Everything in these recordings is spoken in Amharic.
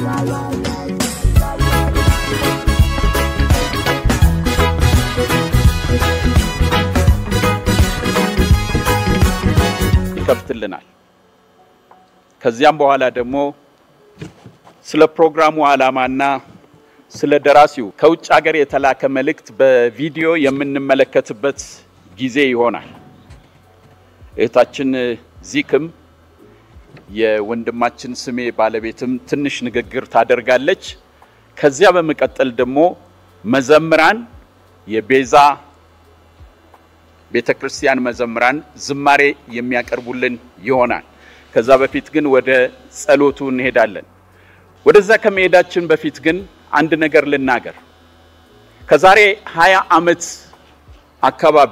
ይከፍትልናል። ከዚያም በኋላ ደግሞ ስለ ፕሮግራሙ ዓላማና ስለ ደራሲው ከውጭ ሀገር የተላከ መልእክት በቪዲዮ የምንመለከትበት ጊዜ ይሆናል። እህታችን ዚክም የወንድማችን ስሜ ባለቤትም ትንሽ ንግግር ታደርጋለች። ከዚያ በመቀጠል ደግሞ መዘምራን የቤዛ ቤተ ክርስቲያን መዘምራን ዝማሬ የሚያቀርቡልን ይሆናል። ከዛ በፊት ግን ወደ ጸሎቱ እንሄዳለን። ወደዛ ከመሄዳችን በፊት ግን አንድ ነገር ልናገር። ከዛሬ ሀያ ዓመት አካባቢ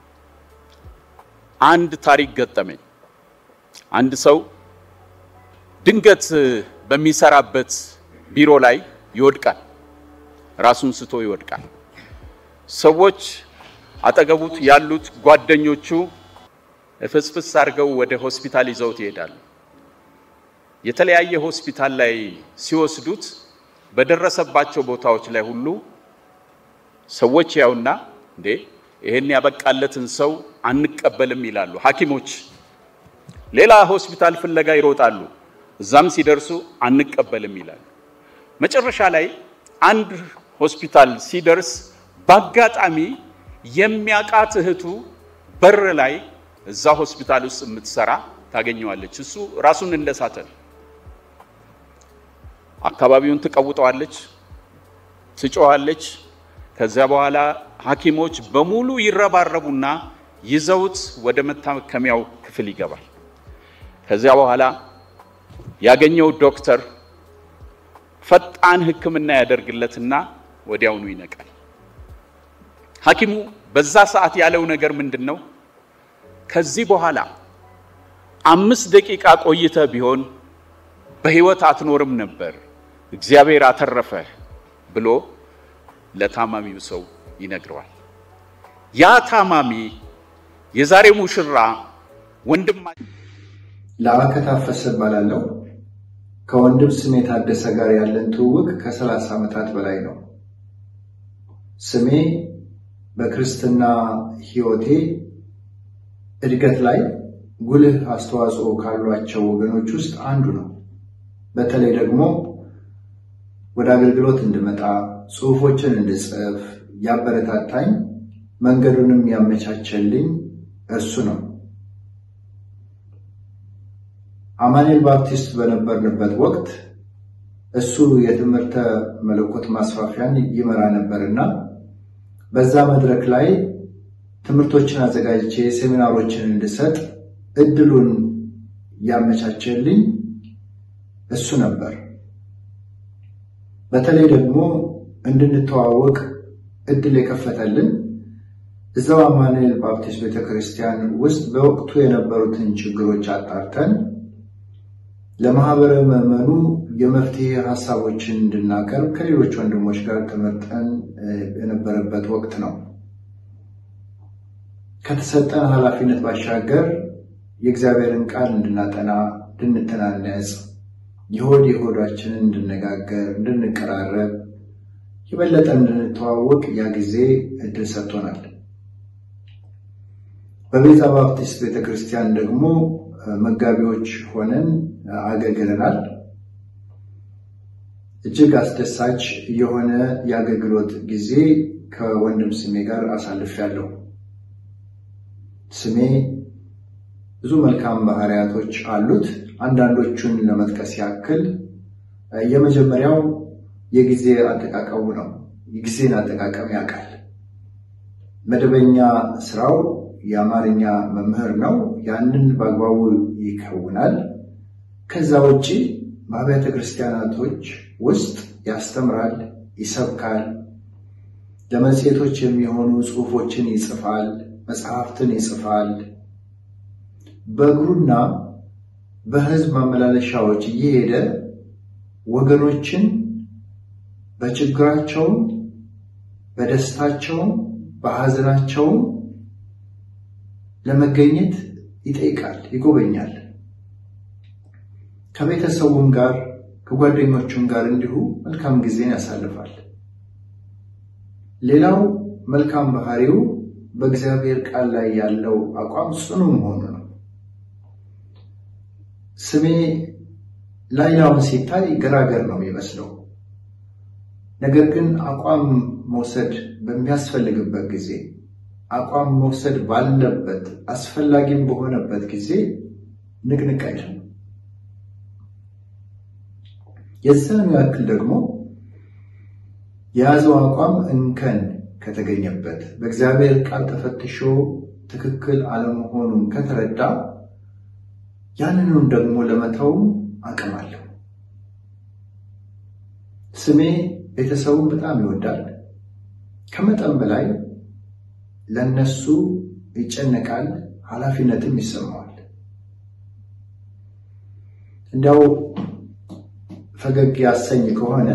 አንድ ታሪክ ገጠመኝ። አንድ ሰው ድንገት በሚሰራበት ቢሮ ላይ ይወድቃል። ራሱን ስቶ ይወድቃል። ሰዎች አጠገቡት ያሉት ጓደኞቹ ፍስፍስ አድርገው ወደ ሆስፒታል ይዘውት ይሄዳሉ። የተለያየ ሆስፒታል ላይ ሲወስዱት በደረሰባቸው ቦታዎች ላይ ሁሉ ሰዎች ያውና እንዴ ይሄን ያበቃለትን ሰው አንቀበልም ይላሉ ሐኪሞች። ሌላ ሆስፒታል ፍለጋ ይሮጣሉ። እዛም ሲደርሱ አንቀበልም ይላሉ። መጨረሻ ላይ አንድ ሆስፒታል ሲደርስ በአጋጣሚ የሚያቃት እህቱ በር ላይ እዛ ሆስፒታል ውስጥ የምትሰራ ታገኘዋለች። እሱ ራሱን እንደሳተ ነው። አካባቢውን ትቀውጠዋለች፣ ትጮዋለች። ከዚያ በኋላ ሐኪሞች በሙሉ ይረባረቡና ይዘውት ወደ መታከሚያው ክፍል ይገባል። ከዚያ በኋላ ያገኘው ዶክተር ፈጣን ሕክምና ያደርግለትና ወዲያውኑ ይነቃል። ሐኪሙ በዛ ሰዓት ያለው ነገር ምንድን ነው? ከዚህ በኋላ አምስት ደቂቃ ቆይተ ቢሆን በህይወት አትኖርም ነበር፣ እግዚአብሔር አተረፈህ ብሎ ለታማሚው ሰው ይነግረዋል። ያ ታማሚ የዛሬ ሙሽራ ወንድማ ለአከ ታፈሰ እባላለሁ። ከወንድም ስሜ ታደሰ ጋር ያለን ትውውቅ ከሰላሳ ዓመታት በላይ ነው። ስሜ በክርስትና ሕይወቴ እድገት ላይ ጉልህ አስተዋጽኦ ካሏቸው ወገኖች ውስጥ አንዱ ነው። በተለይ ደግሞ ወደ አገልግሎት እንድመጣ ጽሑፎችን እንድጽፍ ያበረታታኝ መንገዱንም ያመቻቸልኝ እርሱ ነው። አማኑኤል ባፕቲስት በነበርንበት ወቅት እሱ የትምህርተ መለኮት ማስፋፊያን ይመራ ነበርና በዛ መድረክ ላይ ትምህርቶችን አዘጋጅቼ ሴሚናሮችን እንድሰጥ እድሉን ያመቻቸልኝ እሱ ነበር። በተለይ ደግሞ እንድንተዋወቅ እድል የከፈተልን እዛው አማኑኤል ባፕቲስት ቤተክርስቲያን ውስጥ በወቅቱ የነበሩትን ችግሮች አጣርተን ለማህበረ ምዕመኑ የመፍትሄ ሀሳቦችን እንድናቀርብ ከሌሎች ወንድሞች ጋር ተመርጠን የነበረበት ወቅት ነው። ከተሰጠን ኃላፊነት ባሻገር የእግዚአብሔርን ቃል እንድናጠና፣ እንድንተናነጽ፣ የሆድ የሆዳችንን እንድነጋገር፣ እንድንቀራረብ፣ የበለጠ እንድንተዋወቅ ያ ጊዜ እድል ሰጥቶናል። በቤተ ባፕቲስት ቤተክርስቲያን ደግሞ መጋቢዎች ሆነን አገልግለናል። እጅግ አስደሳች የሆነ የአገልግሎት ጊዜ ከወንድም ስሜ ጋር አሳልፌያለሁ። ስሜ ብዙ መልካም ባህሪያቶች አሉት። አንዳንዶቹን ለመጥቀስ ያክል የመጀመሪያው የጊዜ አጠቃቀሙ ነው። የጊዜን አጠቃቀም ያውቃል። መደበኛ ስራው የአማርኛ መምህር ነው። ያንን በአግባቡ ይከውናል። ከዛ ውጭ በአብያተ ክርስቲያናቶች ውስጥ ያስተምራል፣ ይሰብካል፣ ለመጽሔቶች የሚሆኑ ጽሑፎችን ይጽፋል፣ መጽሐፍትን ይጽፋል። በእግሩና በሕዝብ ማመላለሻዎች እየሄደ ወገኖችን በችግራቸውም፣ በደስታቸውም፣ በሐዘናቸውም ለመገኘት ይጠይቃል፣ ይጎበኛል። ከቤተሰቡም ጋር ከጓደኞቹም ጋር እንዲሁ መልካም ጊዜን ያሳልፋል። ሌላው መልካም ባህሪው በእግዚአብሔር ቃል ላይ ያለው አቋም ጽኑ መሆኑ ነው። ስሜ ላይላውን ሲታይ ገራገር ነው የሚመስለው። ነገር ግን አቋም መውሰድ በሚያስፈልግበት ጊዜ አቋም መውሰድ ባለበት አስፈላጊም በሆነበት ጊዜ ንቅንቅ አይልም። የዛኑ ያክል ደግሞ የያዘው አቋም እንከን ከተገኘበት በእግዚአብሔር ቃል ተፈትሾ ትክክል አለመሆኑን ከተረዳ ያንኑን ደግሞ ለመተውም አቅም አለው። ስሜ ቤተሰቡን በጣም ይወዳል። ከመጠን በላይ ለነሱ ይጨነቃል፣ ኃላፊነትም ይሰማዋል። እንዲያው ፈገግ ያሰኝ ከሆነ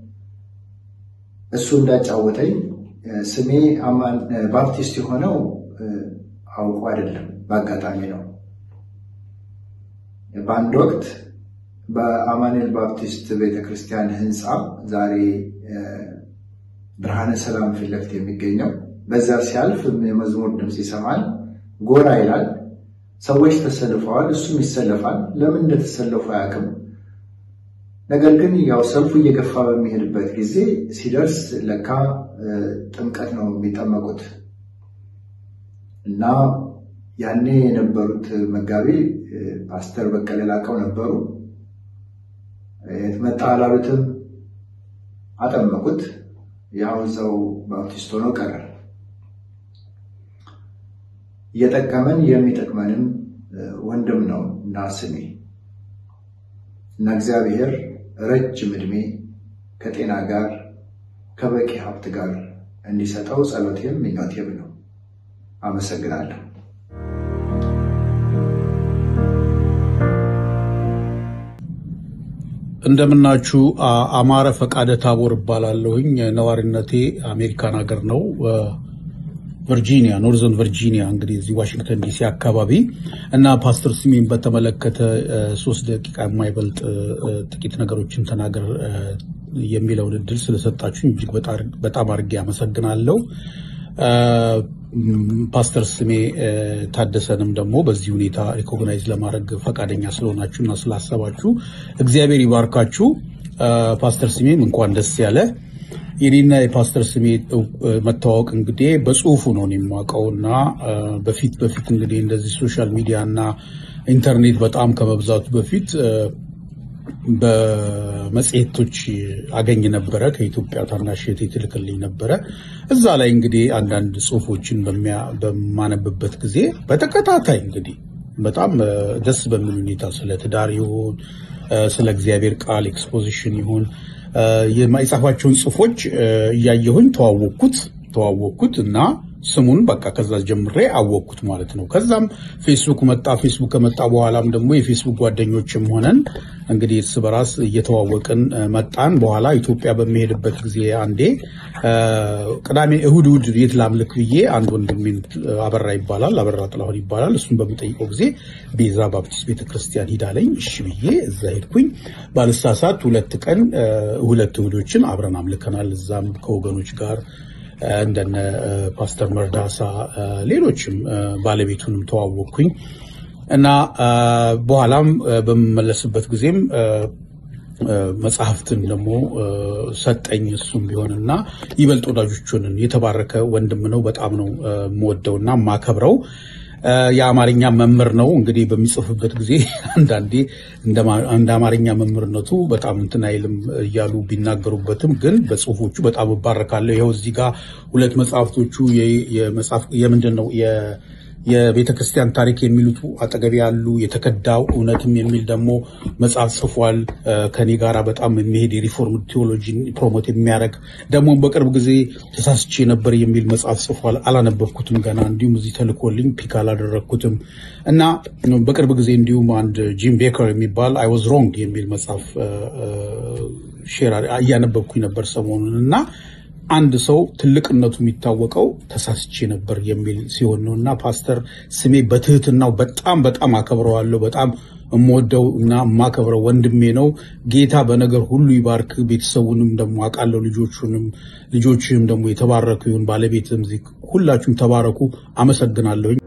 እሱ እንዳጫወተኝ ስሜ ባፕቲስት የሆነው አውቆ አይደለም፣ በአጋጣሚ ነው። በአንድ ወቅት በአማኑኤል ባፕቲስት ቤተክርስቲያን ህንፃ ዛሬ ብርሃነ ሰላም ፊት ለፊት የሚገኘው በዛ ሲያልፍ የመዝሙር ድምፅ ይሰማል። ጎራ ይላል። ሰዎች ተሰልፈዋል። እሱም ይሰለፋል። ለምን እንደተሰለፉ አያውቅም። ነገር ግን ያው ሰልፉ እየገፋ በሚሄድበት ጊዜ ሲደርስ ለካ ጥምቀት ነው የሚጠመቁት እና ያኔ የነበሩት መጋቢ ፓስተር በቀለ ላቀው ነበሩ። የት መጣ አላሉትም። አጠመቁት። ያው እዛው ባፕቲስት ሆኖ ቀረ። እየጠቀመን የሚጠቅመንም ወንድም ነው እና ስሜ እና እግዚአብሔር ረጅም ዕድሜ ከጤና ጋር ከበቂ ሀብት ጋር እንዲሰጠው ጸሎቴም ምኞቴም ነው። አመሰግናለሁ። እንደምናችሁ አማረ ፈቃደ ታቦር እባላለሁኝ። ነዋሪነቴ አሜሪካን ሀገር ነው፣ ቨርጂኒያ ኖርዘርን ቨርጂኒያ እንግዲህ እዚህ ዋሽንግተን ዲሲ አካባቢ እና ፓስተር ስሜን በተመለከተ ሶስት ደቂቃ የማይበልጥ ጥቂት ነገሮችን ተናገር የሚለውን እድል ስለሰጣችሁኝ እጅግ በጣም አድርጌ አመሰግናለሁ። ፓስተር ስሜ ታደሰንም ደግሞ በዚህ ሁኔታ ሪኮግናይዝ ለማድረግ ፈቃደኛ ስለሆናችሁ እና ስላሰባችሁ እግዚአብሔር ይባርካችሁ። ፓስተር ስሜም እንኳን ደስ ያለ። የኔና የፓስተር ስሜ መተዋወቅ እንግዲህ በጽሁፉ ነው የማውቀው እና በፊት በፊት እንግዲህ እንደዚህ ሶሻል ሚዲያ እና ኢንተርኔት በጣም ከመብዛቱ በፊት በመጽሔቶች አገኝ ነበረ። ከኢትዮጵያ ታናሽ እህቴ ትልክልኝ ነበረ። እዛ ላይ እንግዲህ አንዳንድ ጽሁፎችን በማነብበት ጊዜ በተከታታይ እንግዲህ በጣም ደስ በሚል ሁኔታ ስለ ትዳር ይሁን ስለ እግዚአብሔር ቃል ኤክስፖዚሽን ይሁን የጻፏቸውን ጽሁፎች እያየሁኝ ተዋወቅኩት ተዋወቅኩት እና ስሙን በቃ ከዛ ጀምሬ አወቅኩት ማለት ነው። ከዛም ፌስቡክ መጣ። ፌስቡክ ከመጣ በኋላም ደግሞ የፌስቡክ ጓደኞችም ሆነን እንግዲህ እርስ በራስ እየተዋወቅን መጣን። በኋላ ኢትዮጵያ በሚሄድበት ጊዜ አንዴ ቅዳሜ፣ እሁድ እሁድ የት ላምልክ ብዬ አንድ ወንድሜን አበራ ይባላል አበራ ጥላሁን ይባላል። እሱን በምጠይቀው ጊዜ ቤዛ ባፕቲስት ቤተክርስቲያን ሂዳለኝ። እሺ ብዬ እዛ ሄድኩኝ። ባልሳሳት ሁለት ቀን ሁለት እሁዶችን አብረን አምልከናል። እዛም ከወገኖች ጋር እንደነ ፓስተር መርዳሳ ሌሎችም ባለቤቱንም ተዋወቅኩኝ እና በኋላም በምመለስበት ጊዜም መጽሐፍትን ደግሞ ሰጠኝ። እሱም ቢሆንና ይበልጥ ወዳጆች ሆንን። የተባረከ ወንድም ነው። በጣም ነው የምወደውና የማከብረው። የአማርኛ መምህር ነው። እንግዲህ በሚጽፍበት ጊዜ አንዳንዴ እንደ አማርኛ መምህርነቱ በጣም እንትን አይልም እያሉ ቢናገሩበትም ግን በጽሁፎቹ በጣም እባረካለሁ። ይኸው እዚህ ጋር ሁለት መጽሐፍቶቹ የምንድን ነው የቤተ ክርስቲያን ታሪክ የሚሉት አጠገቤ ያሉ የተከዳው እውነትም የሚል ደግሞ መጽሐፍ ጽፏል። ከኔ ጋራ በጣም የሚሄድ የሪፎርም ቴዎሎጂን ፕሮሞት የሚያደርግ ደግሞ በቅርብ ጊዜ ተሳስቼ ነበር የሚል መጽሐፍ ጽፏል። አላነበብኩትም ገና እንዲሁም እዚህ ተልኮልኝ ፒክ አላደረግኩትም እና በቅርብ ጊዜ እንዲሁም አንድ ጂም ቤከር የሚባል አይ ዋዝ ሮንግ የሚል መጽሐፍ ሼር እያነበብኩኝ ነበር ሰሞኑን እና አንድ ሰው ትልቅነቱ የሚታወቀው ተሳስቼ ነበር የሚል ሲሆን ነው እና ፓስተር ስሜ በትህትናው በጣም በጣም አከብረዋለሁ። በጣም የምወደው እና የማከብረው ወንድሜ ነው። ጌታ በነገር ሁሉ ይባርክ። ቤተሰቡንም ደግሞ አውቃለሁ። ልጆቹንም ልጆችም ደግሞ የተባረኩ ይሁን። ባለቤትም እዚህ ሁላችሁም ተባረኩ። አመሰግናለሁኝ።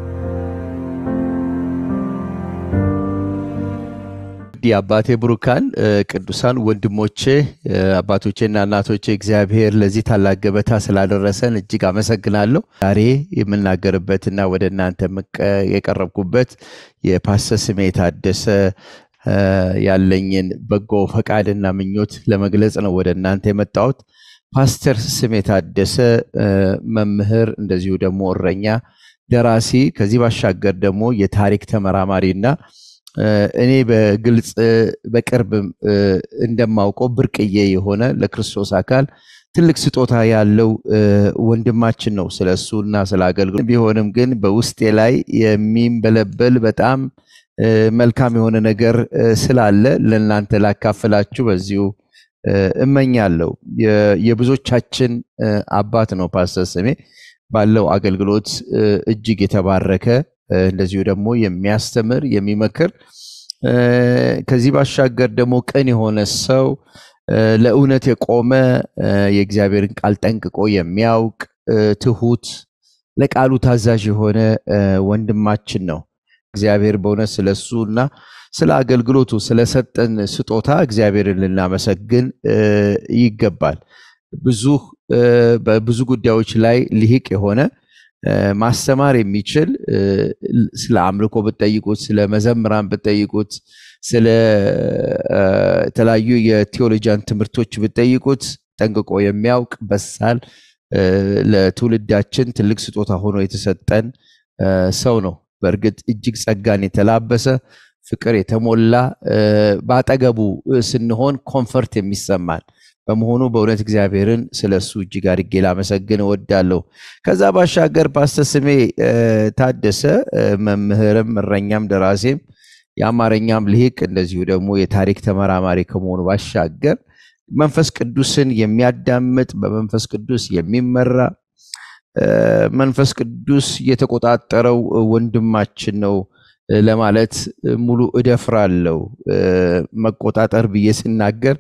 የአባቴ ብሩካን ቅዱሳን ወንድሞቼ አባቶቼና እናቶቼ እግዚአብሔር ለዚህ ታላቅ ገበታ ስላደረሰን እጅግ አመሰግናለሁ። ዛሬ የምናገርበትና ወደ እናንተ የቀረብኩበት የፓስተር ስሜ ታደሰ ያለኝን በጎ ፈቃድና ምኞት ለመግለጽ ነው ወደ እናንተ የመጣሁት። ፓስተር ስሜ ታደሰ መምህር፣ እንደዚሁ ደግሞ እረኛ፣ ደራሲ፣ ከዚህ ባሻገር ደግሞ የታሪክ ተመራማሪና እኔ በግልጽ በቅርብ እንደማውቀው ብርቅዬ የሆነ ለክርስቶስ አካል ትልቅ ስጦታ ያለው ወንድማችን ነው። ስለ እሱና ስለ አገልግሎት ቢሆንም ግን በውስጤ ላይ የሚንበለበል በጣም መልካም የሆነ ነገር ስላለ ለእናንተ ላካፍላችሁ በዚሁ እመኛለሁ። የብዙዎቻችን አባት ነው ፓስተር ስሜ ባለው አገልግሎት እጅግ የተባረከ እንደዚሁ ደግሞ የሚያስተምር የሚመክር ከዚህ ባሻገር ደግሞ ቅን የሆነ ሰው ለእውነት የቆመ የእግዚአብሔርን ቃል ጠንቅቆ የሚያውቅ ትሁት፣ ለቃሉ ታዛዥ የሆነ ወንድማችን ነው። እግዚአብሔር በእውነት ስለሱ እና ስለ አገልግሎቱ ስለሰጠን ስጦታ እግዚአብሔርን ልናመሰግን ይገባል። ብዙ በብዙ ጉዳዮች ላይ ልሂቅ የሆነ ማስተማር የሚችል ስለ አምልኮ ብትጠይቁት፣ ስለ መዘምራን ብትጠይቁት፣ ስለ የተለያዩ የቴዎሎጂያን ትምህርቶች ብትጠይቁት ጠንቅቆ የሚያውቅ በሳል ለትውልዳችን ትልቅ ስጦታ ሆኖ የተሰጠን ሰው ነው። በእርግጥ እጅግ ጸጋን የተላበሰ ፍቅር የተሞላ በአጠገቡ ስንሆን ኮንፈርት የሚሰማን በመሆኑ በእውነት እግዚአብሔርን ስለ እሱ እጅግ አድርጌ ላመሰግን እወዳለሁ። ከዛ ባሻገር ፓስተር ስሜ ታደሰ መምህርም፣ እረኛም፣ ደራሴም የአማርኛም ልሂቅ እንደዚሁ ደግሞ የታሪክ ተመራማሪ ከመሆኑ ባሻገር መንፈስ ቅዱስን የሚያዳምጥ በመንፈስ ቅዱስ የሚመራ መንፈስ ቅዱስ የተቆጣጠረው ወንድማችን ነው ለማለት ሙሉ እደፍራለሁ። መቆጣጠር ብዬ ስናገር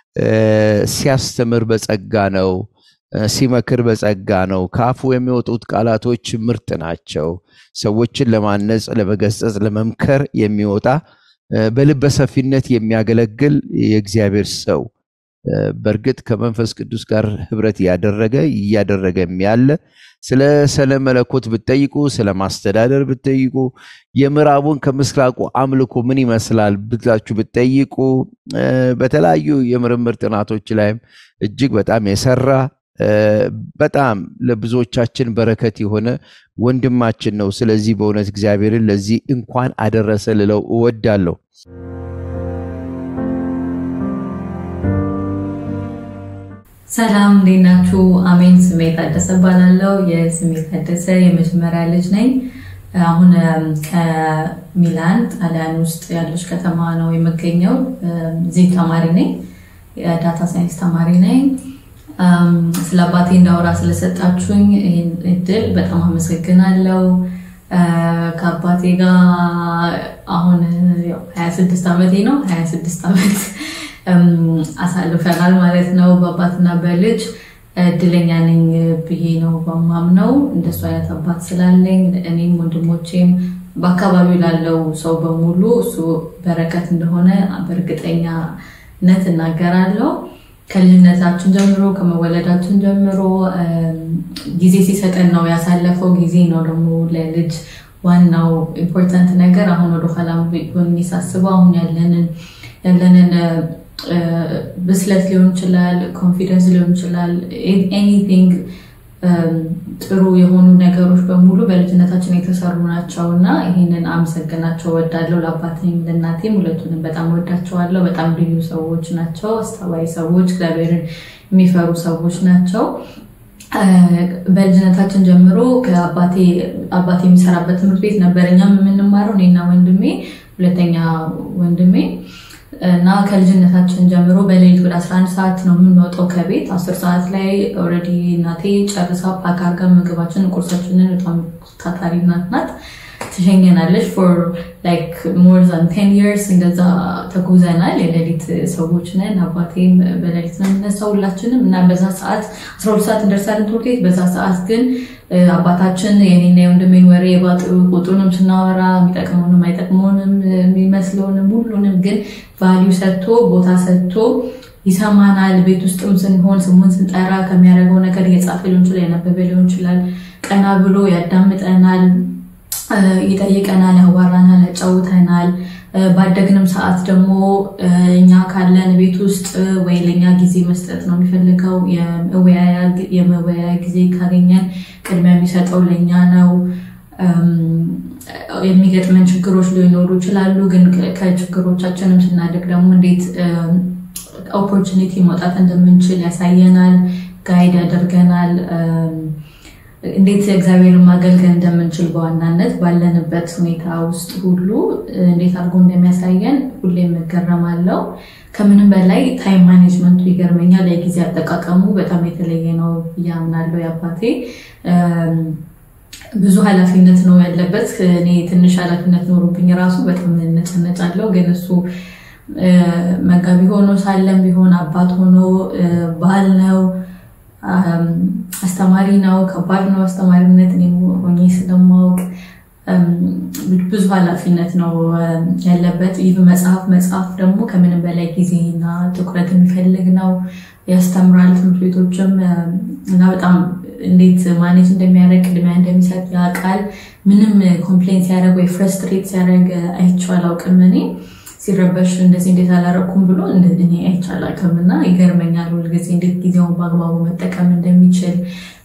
ሲያስተምር በጸጋ ነው። ሲመክር በጸጋ ነው። ከአፉ የሚወጡት ቃላቶች ምርጥ ናቸው። ሰዎችን ለማነጽ፣ ለመገሰጽ፣ ለመምከር የሚወጣ በልበ ሰፊነት የሚያገለግል የእግዚአብሔር ሰው በእርግጥ ከመንፈስ ቅዱስ ጋር ህብረት እያደረገ እያደረገም ያለ ስለ ስለ መለኮት ብትጠይቁ፣ ስለ ማስተዳደር ብትጠይቁ፣ የምዕራቡን ከምስራቁ አምልኮ ምን ይመስላል ብላችሁ ብትጠይቁ፣ በተለያዩ የምርምር ጥናቶች ላይም እጅግ በጣም የሰራ በጣም ለብዙዎቻችን በረከት የሆነ ወንድማችን ነው። ስለዚህ በእውነት እግዚአብሔርን ለዚህ እንኳን አደረሰ ልለው እወዳለሁ። ሰላም እንዴት ናችሁ? አሜን። ስሜ ታደሰ እባላለሁ። የስሜ ታደሰ የመጀመሪያ ልጅ ነኝ። አሁን ከሚላን ጣሊያን ውስጥ ያለች ከተማ ነው የምገኘው። እዚህ ተማሪ ነኝ፣ የዳታ ሳይንስ ተማሪ ነኝ። ስለ አባቴ እንዳወራ ስለሰጣችሁኝ ይህን እድል በጣም አመሰግናለሁ። ከአባቴ ጋር አሁን 26 ዓመቴ ነው 26 ዓመት አሳልፈናል ማለት ነው። በአባትና በልጅ እድለኛ ነኝ ብዬ ነው በማምነው። እንደሱ አይነት አባት ስላለኝ እኔም ወንድሞቼም በአካባቢው ላለው ሰው በሙሉ እሱ በረከት እንደሆነ በእርግጠኛነት እናገራለሁ። ከልጅነታችን ጀምሮ ከመወለዳችን ጀምሮ ጊዜ ሲሰጠን ነው ያሳለፈው ጊዜ ነው ደግሞ ለልጅ ዋናው ኢምፖርታንት ነገር። አሁን ወደኋላ ሆኜ ሳስበው አሁን ያለንን ያለንን ብስለት ሊሆን ይችላል፣ ኮንፊደንስ ሊሆን ይችላል። ኤኒቲንግ ጥሩ የሆኑ ነገሮች በሙሉ በልጅነታችን የተሰሩ ናቸው እና ይህንን አመሰግናቸው ወዳለው ለአባቴም ለእናቴም ሁለቱንም በጣም ወዳቸዋለሁ። በጣም ልዩ ሰዎች ናቸው። አስተዋይ ሰዎች፣ እግዚአብሔርን የሚፈሩ ሰዎች ናቸው። በልጅነታችን ጀምሮ ከአባቴ አባቴ የሚሰራበት ትምህርት ቤት ነበር እኛም የምንማረው እኔና ወንድሜ ሁለተኛ ወንድሜ እና ከልጅነታችን ጀምሮ በሌሊት ወደ 11 ሰዓት ነው የምንወጣው ከቤት። 10 ሰዓት ላይ ኦልሬዲ እናቴ ጨርሳ ፓክ አድርጋ ምግባችንን ቁርሳችንን በጣም ታታሪ እናት ናት ትሸኘናለች ፎር ላይክ ሞር ዛን ቴን ይርስ እንደዛ ተጉዘናል። የሌሊት ሰዎች ነን። አባቴም በሌሊት ነው የምነሳው ሁላችንም እና በዛ ሰዓት አስራ ሁለት ሰዓት እንደርሳለን ትምህርት ቤት። በዛ ሰዓት ግን አባታችን የኔና የወንድሜን ወሬ ቁጡንም ስናወራ የሚጠቅመውንም አይጠቅመውንም የሚመስለውንም ሁሉንም ግን ቫሊዩ ሰጥቶ ቦታ ሰጥቶ ይሰማናል። ቤት ውስጥም ስንሆን ስሙን ስንጠራ ከሚያደርገው ነገር እየጻፈ ሊሆን ይችላል፣ ያነበበ ሊሆን ይችላል። ቀና ብሎ ያዳምጠናል፣ ይጠይቀናል፣ ያዋራናል፣ ያጫውተናል። ባደግንም ሰዓት ደግሞ እኛ ካለን ቤት ውስጥ ወይ ለእኛ ጊዜ መስጠት ነው የሚፈልገው። የመወያያ ጊዜ ካገኘን ቅድሚያ የሚሰጠው ለእኛ ነው። የሚገጥመን ችግሮች ሊኖሩ ይችላሉ። ግን ከችግሮቻችንም ስናድግ ደግሞ እንዴት ኦፖርቹኒቲ መውጣት እንደምንችል ያሳየናል፣ ጋይድ ያደርገናል። እንዴት እግዚአብሔርን ማገልገል እንደምንችል በዋናነት ባለንበት ሁኔታ ውስጥ ሁሉ እንዴት አድርጎ እንደሚያሳየን ሁሌም እገረማለሁ። ከምንም በላይ ታይም ማኔጅመንቱ ይገርመኛል። የጊዜ አጠቃቀሙ በጣም የተለየ ነው ብዬ አምናለሁ። የአባቴ ብዙ ኃላፊነት ነው ያለበት። እኔ ትንሽ ኃላፊነት ኖሮብኝ ራሱ በጣም ነጨነጫለሁ። ግን እሱ መጋቢ ሆኖ ሳለም ቢሆን አባት ሆኖ ባል ነው፣ አስተማሪ ነው። ከባድ ነው አስተማሪነት እኔ ሆኜ ስለማወቅ ብዙ ኃላፊነት ነው ያለበት። ይህ መጽሐፍ መጽሐፍ ደግሞ ከምንም በላይ ጊዜና ትኩረት የሚፈልግ ነው። ያስተምራል ትምህርት ቤቶችም እና በጣም እንዴት ማኔጅ እንደሚያደርግ ቅድሚያ እንደሚሰጥ ያውቃል። ምንም ኮምፕሌን ሲያደርግ ወይ ፍረስትሬት ሲያደርግ አይቼው አላውቅም። እኔ ሲረበሽ እንደዚህ እንዴት አላረኩም ብሎ እኔ አይቼው አላውቅም እና ይገርመኛል ሁልጊዜ እንዴት ጊዜውን በአግባቡ መጠቀም እንደሚችል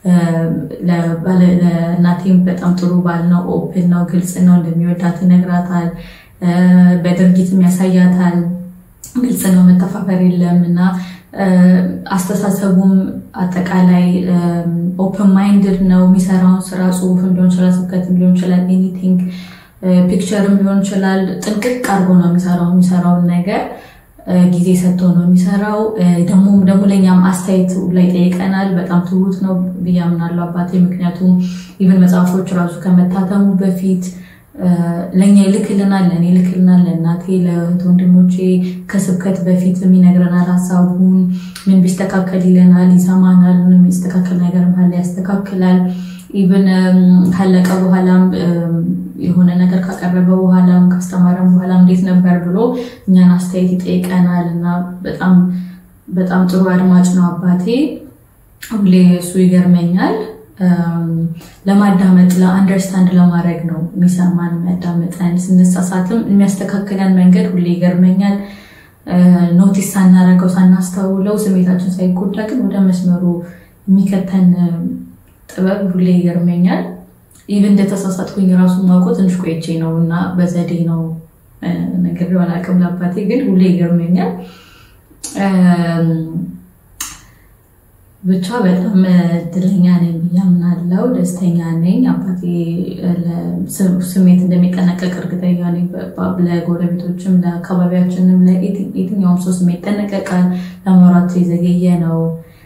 ለእናቴም በጣም ጥሩ ባል ነው። ኦፕን ነው፣ ግልጽ ነው። እንደሚወዳት ይነግራታል፣ በድርጊትም ያሳያታል። ግልጽ ነው፣ መተፋፈር የለም እና አስተሳሰቡም አጠቃላይ ኦፕን ማይንድድ ነው። የሚሰራውን ስራ ጽሁፍም ሊሆን ይችላል፣ ስብከትም ሊሆን ይችላል፣ ኤኒቲንግ ፒክቸርም ሊሆን ይችላል። ጥንቅቅ አድርጎ ነው የሚሰራው የሚሰራውን ነገር ጊዜ ሰጥቶ ነው የሚሰራው። ደግሞ ደግሞ ለእኛም አስተያየት ላይ ጠይቀናል። በጣም ትሁት ነው ብዬ አምናለሁ አባቴ። ምክንያቱም ኢቨን መጽሐፎች ራሱ ከመታተሙ በፊት ለእኛ ይልክልናል፣ ለእኔ ይልክልናል፣ ለእናቴ፣ ለእህት ወንድሞቼ ከስብከት በፊት ይነግረናል። ሀሳቡን ምን ቢስተካከል ይለናል፣ ይሰማናል። ምንም የሚስተካከል ነገር ካለ ያስተካክላል። ኢቨን ካለቀ በኋላም የሆነ ነገር ካቀረበ በኋላም ካስተማረም በኋላ እንዴት ነበር ብሎ እኛን አስተያየት ይጠይቀናል እና በጣም በጣም ጥሩ አድማጭ ነው አባቴ። ሁሌ እሱ ይገርመኛል። ለማዳመጥ ለአንደርስታንድ ለማድረግ ነው የሚሰማን የሚያዳምጠን። ስንሳሳትም የሚያስተካክለን መንገድ ሁሌ ይገርመኛል። ኖቲስ ሳናረገው ሳናስተውለው ስሜታችን ሳይጎዳ ግን ወደ መስመሩ የሚከተን ጥበብ ሁሌ ይገርመኛል። ኢቭን እንደተሳሳትኩኝ ራሱ ማውቀው ትንሽ ቆይቼ ነው እና በዘዴ ነው ነገር አላውቅም። ለአባቴ ግን ሁሌ ይገርመኛል። ብቻ በጣም እድለኛ ነኝ ብዬ አምናለሁ። ደስተኛ ነኝ። አባቴ ስሜት እንደሚጠነቀቅ እርግጠኛ ነኝ። ለጎረቤቶችም፣ ለአካባቢያችንም፣ ለየትኛውም ሰው ስሜት ይጠነቀቃል። ለማውራት የዘገየ ነው፣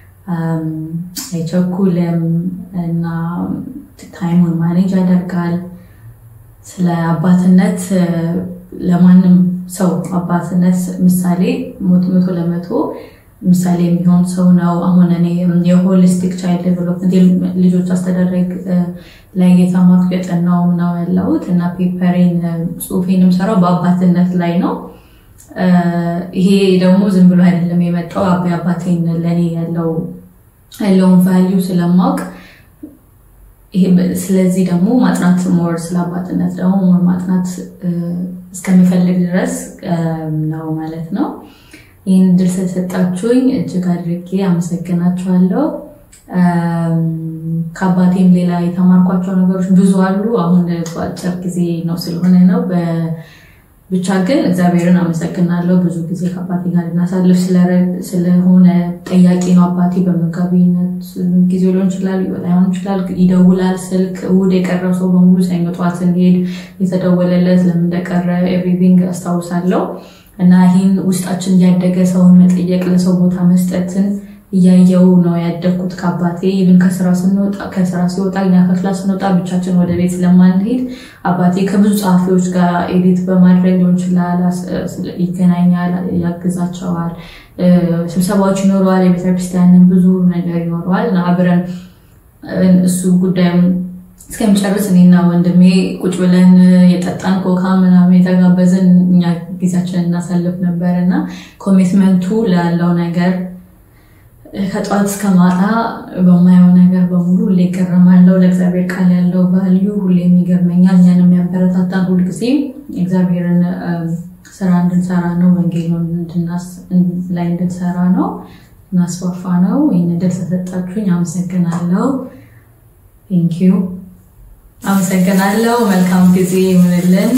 አይቸኩልም እና ታይሙን ማኔጅ ያደርጋል። ስለ አባትነት ለማንም ሰው አባትነት ምሳሌ መቶ ለመቶ ምሳሌ የሚሆን ሰው ነው። አሁን እኔ የሆሊስቲክ ቻይልድ ዴቨሎፕመንት ልጆች አስተዳደግ ላይ የተማርኩ የጠናውም ነው ያለሁት እና ፔፐሬን ጽሁፌንም ሰራው በአባትነት ላይ ነው። ይሄ ደግሞ ዝም ብሎ አይደለም የመጣው አባ አባቴን ለእኔ ያለው ያለውን ቫሊዩ ስለማውቅ ስለዚህ ደግሞ ማጥናት ሞር ስለ አባትነት ደግሞ ሞር ማጥናት እስከሚፈልግ ድረስ ነው ማለት ነው። ይህን እድል ስለሰጣችሁኝ እጅግ አድርጌ አመሰግናችኋለሁ። ከአባቴም ሌላ የተማርኳቸው ነገሮች ብዙ አሉ። አሁን በአጭር ጊዜ ነው ስለሆነ ነው። ብቻ ግን እግዚአብሔርን አመሰግናለሁ። ብዙ ጊዜ ከአባቴ ጋር ልናሳልፍ ስለሆነ ጠያቂ ነው አባቴ። በመጋቢነት ጊዜ ሊሆን ይችላል፣ ላይሆን ይችላል። ይደውላል ስልክ። እሑድ የቀረው ሰው በሙሉ ሰኞ ጠዋት ስንሄድ የተደወለለት ለምን እንደቀረ ኤቭሪቲንግ አስታውሳለሁ። እና ይህን ውስጣችን እያደገ ሰውን መጠየቅ፣ ለሰው ቦታ መስጠትን እያየው ነው ያደግኩት ከአባቴ ይብን ከስራ ስንወጣ ከስራ ሲወጣ እኛ ከክላስ ስንወጣ ብቻችን ወደ ቤት ስለማንሄድ አባቴ ከብዙ ጸሐፊዎች ጋር ኤዲት በማድረግ ሊሆን ይችላል ይገናኛል፣ ያግዛቸዋል። ስብሰባዎች ይኖረዋል። የቤተክርስቲያንን ብዙ ነገር ይኖረዋል እና አብረን እሱ ጉዳዩን እስከሚጨርስ እኔና ወንድሜ ቁጭ ብለን የጠጣን ኮካ ምናምን የተጋበዝን እኛ ጊዜያችንን እናሳልፍ ነበር እና ኮሚትመንቱ ላለው ነገር ከጠዋት እስከ ማታ በማየው ነገር በሙሉ ሁሌ ይገረማለው። ለእግዚአብሔር ቃል ያለው ቫልዩ ሁሌ የሚገርመኛል። እኛን የሚያበረታታን ሁልጊዜ እግዚአብሔርን ስራ እንድንሰራ ነው፣ ወንጌሉን ላይ እንድንሰራ ነው፣ እናስፋፋ ነው። ይህን ዕድል ስለሰጣችሁኝ አመሰግናለሁ። ቴንኪዩ አመሰግናለሁ። መልካም ጊዜ ይሁንልን።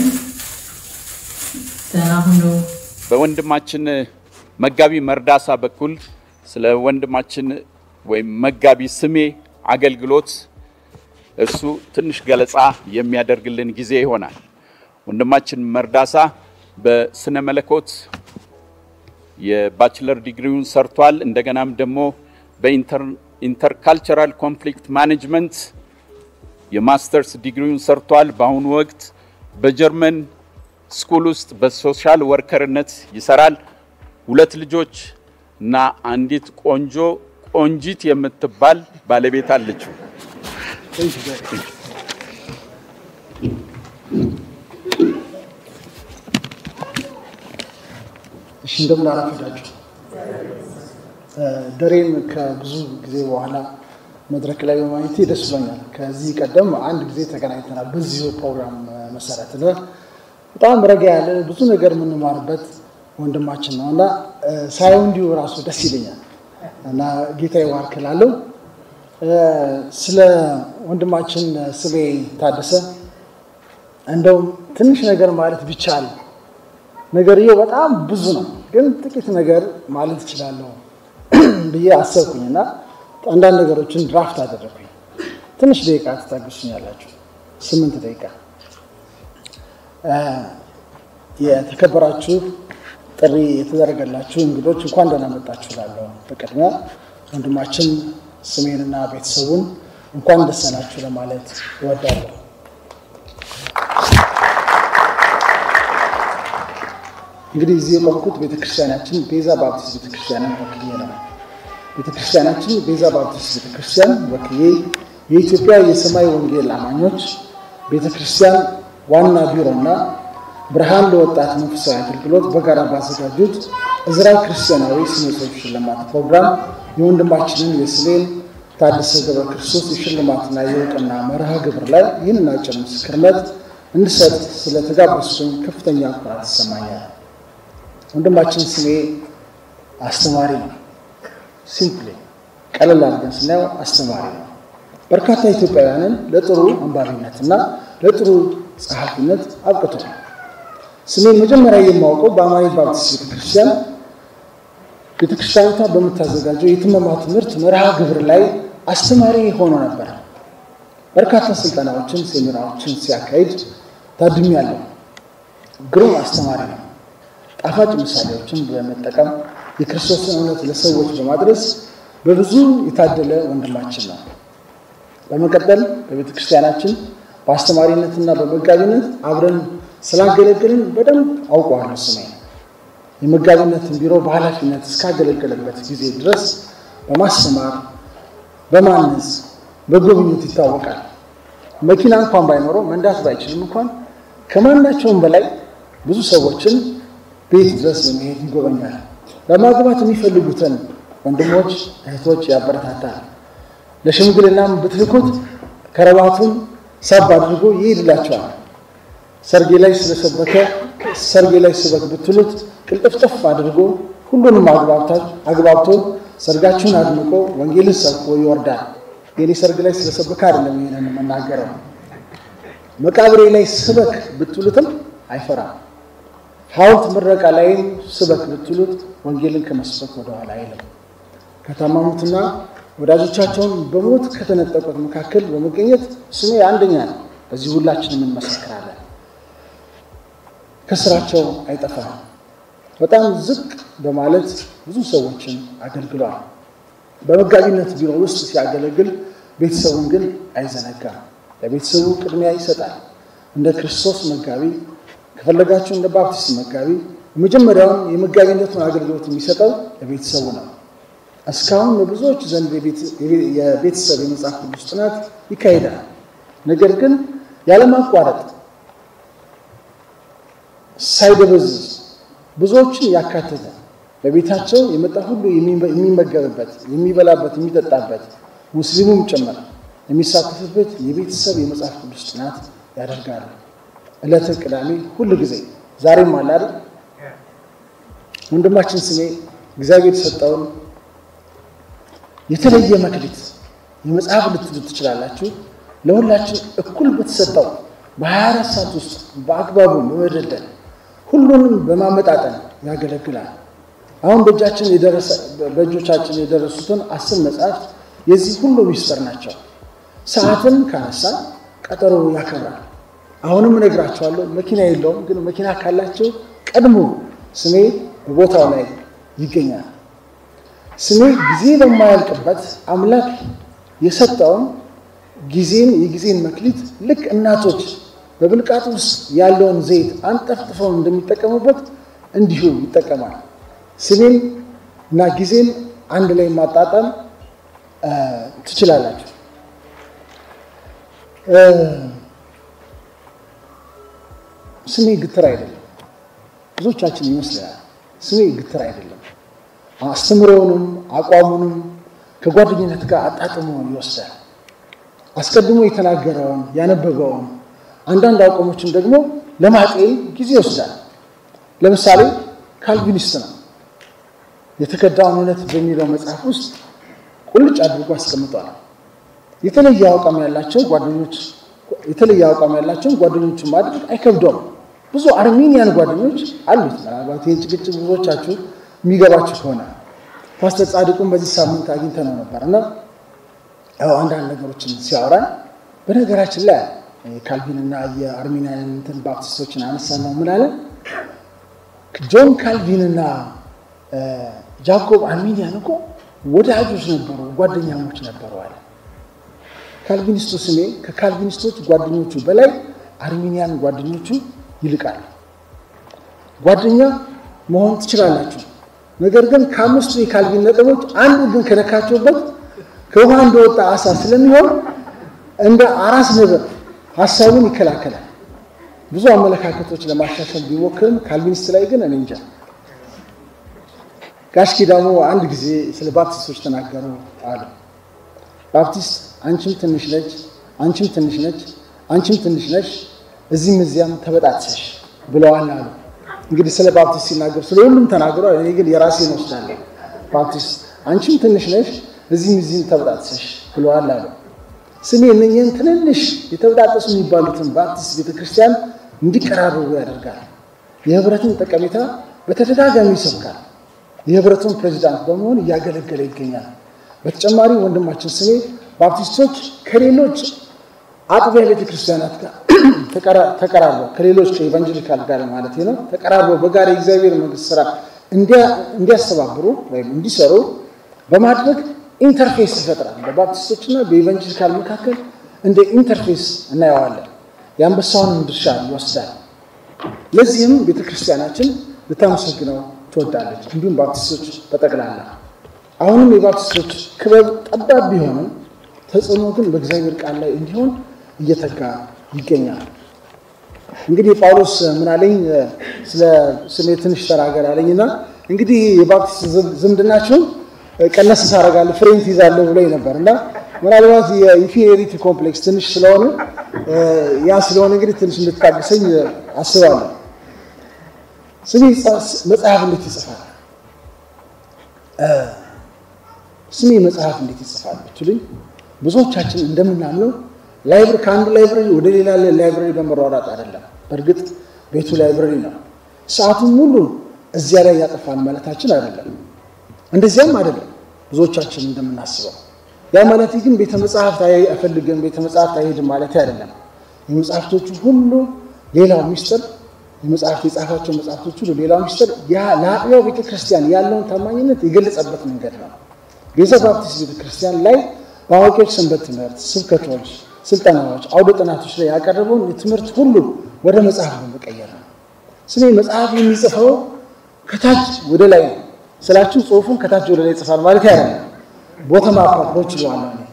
ደህና ሁኑ። በወንድማችን መጋቢ መርዳሳ በኩል ስለ ወንድማችን ወይም መጋቢ ስሜ አገልግሎት እሱ ትንሽ ገለጻ የሚያደርግልን ጊዜ ይሆናል። ወንድማችን መርዳሳ በስነ መለኮት የባችለር ዲግሪውን ሰርቷል። እንደገናም ደግሞ በኢንተርካልቸራል ኮንፍሊክት ማኔጅመንት የማስተርስ ዲግሪውን ሰርቷል። በአሁኑ ወቅት በጀርመን ስኩል ውስጥ በሶሻል ወርከርነት ይሰራል። ሁለት ልጆች እና አንዲት ቆንጆ ቆንጂት የምትባል ባለቤት አለችው። እሺ እንደምን አረፈዳችሁ። ደሬን ከብዙ ጊዜ በኋላ መድረክ ላይ በማየቴ ደስ ብሎኛል። ከዚህ ቀደም አንድ ጊዜ ተገናኝተናል በዚሁ ፕሮግራም መሰረት እና በጣም ረጋ ያለ ብዙ ነገር የምንማርበት ወንድማችን ነው እና ሳየው እንዲሁ ራሱ ደስ ይለኛል እና ጌታ ይባርክ እላለሁ። ስለ ወንድማችን ስሜ ታደሰ እንደውም ትንሽ ነገር ማለት ቢቻል ነገርየው በጣም ብዙ ነው፣ ግን ጥቂት ነገር ማለት እችላለሁ ብዬ አሰብኩኝ እና አንዳንድ ነገሮችን ድራፍት አደረግኩኝ። ትንሽ ደቂቃ ትታገሱኛላችሁ? ስምንት ደቂቃ። የተከበራችሁ ጥሪ የተደረገላችሁ እንግዶች እንኳን ደህና መጣችሁ እላለሁ። በቅድሚያ ወንድማችን ስሜንና ቤተሰቡን እንኳን ደስ አላችሁ ለማለት እወዳለሁ። እንግዲህ እዚህ የቆምኩት ቤተክርስቲያናችን ቤዛ ባፕቲስት ቤተክርስቲያንን ወክዬ ነው። ቤተክርስቲያናችን ቤዛ ባፕቲስት ቤተክርስቲያን ወክዬ የኢትዮጵያ የሰማይ ወንጌል አማኞች ቤተክርስቲያን ዋና ቢሮና ብርሃን ለወጣት መንፈሳዊ አገልግሎት በጋራ ባዘጋጁት እዝራ ክርስቲያናዊ ስነ ጽሑፍ ሽልማት ፕሮግራም የወንድማችንን የስሜን ታደሰ ገብረ ክርስቶስ የሽልማትና የእውቅና መርሃ ግብር ላይ ይህንን አጭር ምስክርነት እንድሰጥ ስለተጋበዝኩኝ ከፍተኛ ኩራት ይሰማኛል። ወንድማችን ስሜ አስተማሪ ነው። ሲምፕሊ ቀለል አድርገን ስናየው አስተማሪ ነው። በርካታ ኢትዮጵያውያንን ለጥሩ አንባቢነትና ለጥሩ ጸሐፊነት አብቅቷል። ስሜን መጀመሪያ የማውቀው በአማኒ ባፕቲስት ቤተክርስቲያን ቤተክርስቲያኒቷ በምታዘጋጀው የትመማ ትምህርት መርሃ ግብር ላይ አስተማሪ ሆኖ ነበር። በርካታ ስልጠናዎችን፣ ሴሚናሮችን ሲያካሂድ ታድሜያለሁ። ግሩም አስተማሪ ነው። ጣፋጭ ምሳሌዎችን በመጠቀም የክርስቶስን እውነት ለሰዎች በማድረስ በብዙ የታደለ ወንድማችን ነው። በመቀጠል በቤተ ክርስቲያናችን በአስተማሪነትና በመጋቢነት አብረን ስላገለገልን በደንብ አውቀዋለሁ። ስሜ የመጋቢነትን ቢሮ በኃላፊነት እስካገለገለበት ጊዜ ድረስ በማስተማር በማነጽ በጉብኝት ይታወቃል። መኪና እንኳን ባይኖረው መንዳት ባይችልም እንኳን ከማናቸውም በላይ ብዙ ሰዎችን ቤት ድረስ በመሄድ ይጎበኛል። ለማግባት የሚፈልጉትን ወንድሞች እህቶች ያበረታታል። ለሽምግልናም ብትልኩት ከረባቱን ሳብ አድርጎ ይሄድላቸዋል። ሰርጌ ላይ ስለሰበከ ሰርጌ ላይ ስበክ ብትሉት ቅልጥፍጥፍ አድርጎ ሁሉንም አግባብቶ ሰርጋችሁን አድምቆ ወንጌልን ሰብኮ ይወርዳል። የኔ ሰርግ ላይ ስለሰበከ አይደለም ይሄንን የምናገረው። መቃብሬ ላይ ስበክ ብትሉትም አይፈራም። ሐውልት ምረቃ ላይም ስበክ ብትሉት ወንጌልን ከመስበክ ወደኋላ አይልም። ከታማሙትና ወዳጆቻቸውን በሞት ከተነጠቁት መካከል በመገኘት ስሜ አንደኛ ነው። በዚህ ሁላችንም እንመሰክራለን። ከስራቸው አይጠፋም። በጣም ዝቅ በማለት ብዙ ሰዎችን አገልግሏል። በመጋቢነት ቢሮ ውስጥ ሲያገለግል ቤተሰቡን ግን አይዘነጋም። ለቤተሰቡ ቅድሚያ ይሰጣል። እንደ ክርስቶስ መጋቢ ከፈለጋችሁ እንደ ባፕቲስት መጋቢ የመጀመሪያውን የመጋቢነቱን አገልግሎት የሚሰጠው ለቤተሰቡ ነው። እስካሁን በብዙዎች ዘንድ የቤተሰብ የመጽሐፍ ቅዱስ ጥናት ይካሄዳል። ነገር ግን ያለማቋረጥ ሳይደበዝዝ ብዙዎችን ያካተተ በቤታቸው የመጣ ሁሉ የሚመገብበት፣ የሚበላበት፣ የሚጠጣበት ሙስሊሙም ጭምር የሚሳተፍበት የቤተሰብ የመጽሐፍ ቅዱስ ጥናት ያደርጋሉ። ዕለተ ቅዳሜ ሁል ጊዜ ዛሬም አለ አይደል? ወንድማችን ስሜ እግዚአብሔር የሰጠውን የተለየ መክሊት የመጽሐፍ ልትሉ ትችላላችሁ። ለሁላችን እኩል በተሰጠው በ24 ሰዓት ውስጥ በአግባቡ በመደልደል ሁሉንም በማመጣጠን ያገለግላል። አሁን በእጃችን የደረሰ በእጆቻችን የደረሱትን አስር መጽሐፍት የዚህ ሁሉ ሚስጥር ናቸው። ሰዓትን ካነሳ ቀጠሮ ያከብራል። አሁንም እነግራቸዋለሁ። መኪና የለውም፣ ግን መኪና ካላቸው ቀድሞ ስሜ በቦታው ላይ ይገኛል። ስሜ ጊዜ በማያልቅበት አምላክ የሰጠውን ጊዜን የጊዜን መክሊት ልክ እናቶች በብልቃጥ ውስጥ ያለውን ዘይት አንጠፍጥፈው እንደሚጠቀሙበት እንዲሁ ይጠቀማል። ስሜን እና ጊዜን አንድ ላይ ማጣጣም ትችላላችሁ። ስሜ ግትር አይደለም። ብዙዎቻችን ይመስለናል። ስሜ ግትር አይደለም። አስተምሮውንም አቋሙንም ከጓደኝነት ጋር አጣጥሞ ይወስዳል። አስቀድሞ የተናገረውን ያነበበውን አንዳንድ አቋሞችን ደግሞ ለማጤን ጊዜ ይወስዳል። ለምሳሌ ካልቪኒስት ነው። የተከዳውን እውነት በሚለው መጽሐፍ ውስጥ ቁልጭ አድርጎ አስቀምጧል። የተለየ አቋም ያላቸው ጓደኞች የተለየ አቋም ያላቸውን ጓደኞችን ማድረግ አይከብደውም። ብዙ አርሜኒያን ጓደኞች አሉት። ምናልባት ይህን ጭቅጭቅ ብዙዎቻችሁ የሚገባችሁ ከሆነ ፓስተር ጻድቁን በዚህ ሳምንት አግኝተነው ነበር እና ያው አንዳንድ ነገሮችን ሲያወራን በነገራችን ላይ ካልቪንና የአርሜኒያን እንትን ባፕቲስቶችን አነሳ ነው ምን አለ ጆን ካልቪንና ጃኮብ አርሜኒያን እኮ ወዳጆች ነበሩ፣ ጓደኛሞች ነበሩ አለ። ካልቪኒስቱ ስሜ ከካልቪኒስቶች ጓደኞቹ በላይ አርሜኒያን ጓደኞቹ ይልቃል። ጓደኛ መሆን ትችላላችሁ። ነገር ግን ከአምስቱ የካልቪን ነጥቦች አንዱ ግን ከነካቸውበት ከውሃ እንደወጣ አሳ ስለሚሆን እንደ አራስ ነብር ሀሳቡን ይከላከላል። ብዙ አመለካከቶች ለማሻሻል ቢሞክርም ካልቪኒስት ላይ ግን እኔ እንጃ። ጋሽ ኪዳሙ አንድ ጊዜ ስለ ባፕቲስቶች ተናገሩ አሉ። ባፕቲስት አንቺም ትንሽ ነች፣ አንቺም ትንሽ ነች፣ አንቺም ትንሽ ነች፣ እዚህም እዚያም ተበጣጥሰሽ ብለዋል አሉ። እንግዲህ ስለ ባፕቲስት ሲናገሩ ስለ ሁሉም ተናግሯል። እኔ ግን የራሴን ወስዳለሁ። ባፕቲስት አንቺም ትንሽ ነሽ፣ እዚህም እዚህም ተበጣጥሰሽ ብለዋል አሉ። ስሜ እነኝህን ትንንሽ የተበጣጠሱ የሚባሉትን ባፕቲስት ቤተክርስቲያን እንዲቀራረቡ ያደርጋል። የህብረትን ጠቀሜታ በተደጋጋሚ ይሰብካል። የህብረቱን ፕሬዚዳንት በመሆን እያገለገለ ይገኛል። በተጨማሪ ወንድማችን ስሜ ባፕቲስቶች ከሌሎች አጥቢያ ቤተክርስቲያናት ጋር ተቀራርበው ከሌሎች ከኢቫንጀሊካል ጋር ማለት ነው ተቀራርበው በጋራ የእግዚአብሔር መንግስት ስራ እንዲያስተባብሩ ወይም እንዲሰሩ በማድረግ ኢንተርፌስ ይፈጥራል። በባፕቲስቶችና በኢቫንጀሊካል መካከል እንደ ኢንተርፌስ እናየዋለን። የአንበሳውንም ድርሻ ይወስዳል። ለዚህም ቤተክርስቲያናችን ልታመሰግነው ትወዳለች። እንዲሁም ባፕቲስቶች በጠቅላላ አሁንም የባፕቲስቶች ክበብ ጠባብ ቢሆንም ተጽዕኖ ግን በእግዚአብሔር ቃል ላይ እንዲሆን እየተጋ ይገኛል። እንግዲህ ጳውሎስ ምን አለኝ? ስለ ስሜ ትንሽ ተናገር አለኝና እንግዲህ የባፕቲስት ዝምድናችሁን ቀነስ ሳረጋለሁ ፍሬን ትይዛለሁ ብሎኝ ነበር እና ምናልባት የኢንፌሪቲ ኮምፕሌክስ ትንሽ ስለሆነ ያ ስለሆነ እንግዲህ ትንሽ እንድታግሰኝ አስባለሁ። ስሜ መጽሐፍ እንዴት ይጽፋል? ስሜ መጽሐፍ እንዴት ይጽፋል ብትሉኝ ብዙዎቻችን እንደምናምነው ላይብረሪ ከአንዱ ላይብረሪ ወደ ሌላ ላይብረሪ በመሯሯጥ አይደለም። በእርግጥ ቤቱ ላይብረሪ ነው። ሰዓቱን ሙሉ እዚያ ላይ ያጠፋል ማለታችን አይደለም። እንደዚያም አይደለም ብዙዎቻችን እንደምናስበው። ያ ማለት ግን ቤተ መጽሐፍት አይፈልግም፣ ቤተ መጽሐፍት አይሄድም ማለት አይደለም። የመጽሐፍቶቹ ሁሉ ሌላው ሚስጥር የመጽሐፍት የጻፋቸው መጽሐፍቶች ሁሉ ሌላው ሚስጥር ያ ለአጥቢያው ቤተክርስቲያን ያለውን ታማኝነት የገለጸበት መንገድ ነው። ቤዛ ባፕቲስት ቤተክርስቲያን ላይ በአዋቂዎች ሰንበት ትምህርት፣ ስብከቶች፣ ስልጠናዎች፣ አውደ ጥናቶች ላይ ያቀረበውን የትምህርት ሁሉ ወደ መጽሐፍ በመቀየር ነው። ስሜ መጽሐፍ የሚጽፈው ከታች ወደ ላይ ነው ስላችሁ ጽሁፉን ከታች ወደ ላይ ይጽፋል ማለት ያለ ቦተም አፕ አፕሮች ይለዋለሁ እኔ።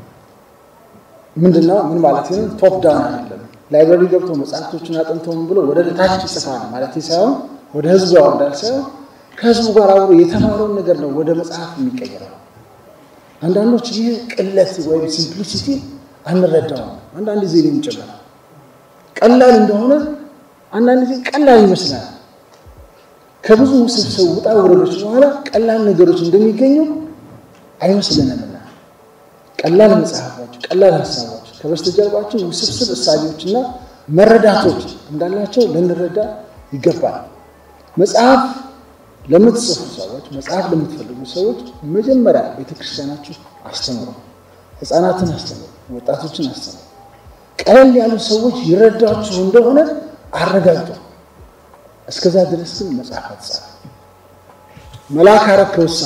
ምንድነው ምን ማለት ነው? ቶፕ ዳውን አይደለም። ላይብረሪ ገብቶ መጽሐፍቶችን አጥንቶ ምን ብሎ ወደ ታች ይጽፋል ማለት ሳይሆን ወደ ህዝቡ ያወርዳል ሳይሆን ከህዝቡ ጋር አብሮ የተማረውን ነገር ነው ወደ መጽሐፍ የሚቀየረው። አንዳንዶች ይህ ቅለት ወይም ሲምፕሊሲቲ አንረዳውም። አንዳንድ ጊዜ እኔም ጭምር ቀላል እንደሆነ አንዳንድ ጊዜ ቀላል ይመስላል። ከብዙ ውስብስብ ውጣ ውረዶች በኋላ ቀላል ነገሮች እንደሚገኙ አይመስልንምና ቀላል መጽሐፎች፣ ቀላል ሀሳቦች ከበስተጀርባቸው ውስብስብ እሳቤዎችና መረዳቶች እንዳላቸው ልንረዳ ይገባል። መጽሐፍ ለምትጽፉ ሰዎች፣ መጽሐፍ ለምትፈልጉ ሰዎች መጀመሪያ ቤተክርስቲያናችሁ አስተምሩ፣ ህፃናትን አስተምሩ፣ ወጣቶችን አስተምሩ። ቀለል ያሉ ሰዎች ይረዳችሁ እንደሆነ አረጋግጡ። እስከዛ ድረስ ግን መጽሐፍ አትጻፉ። መልአክ አረከውሳ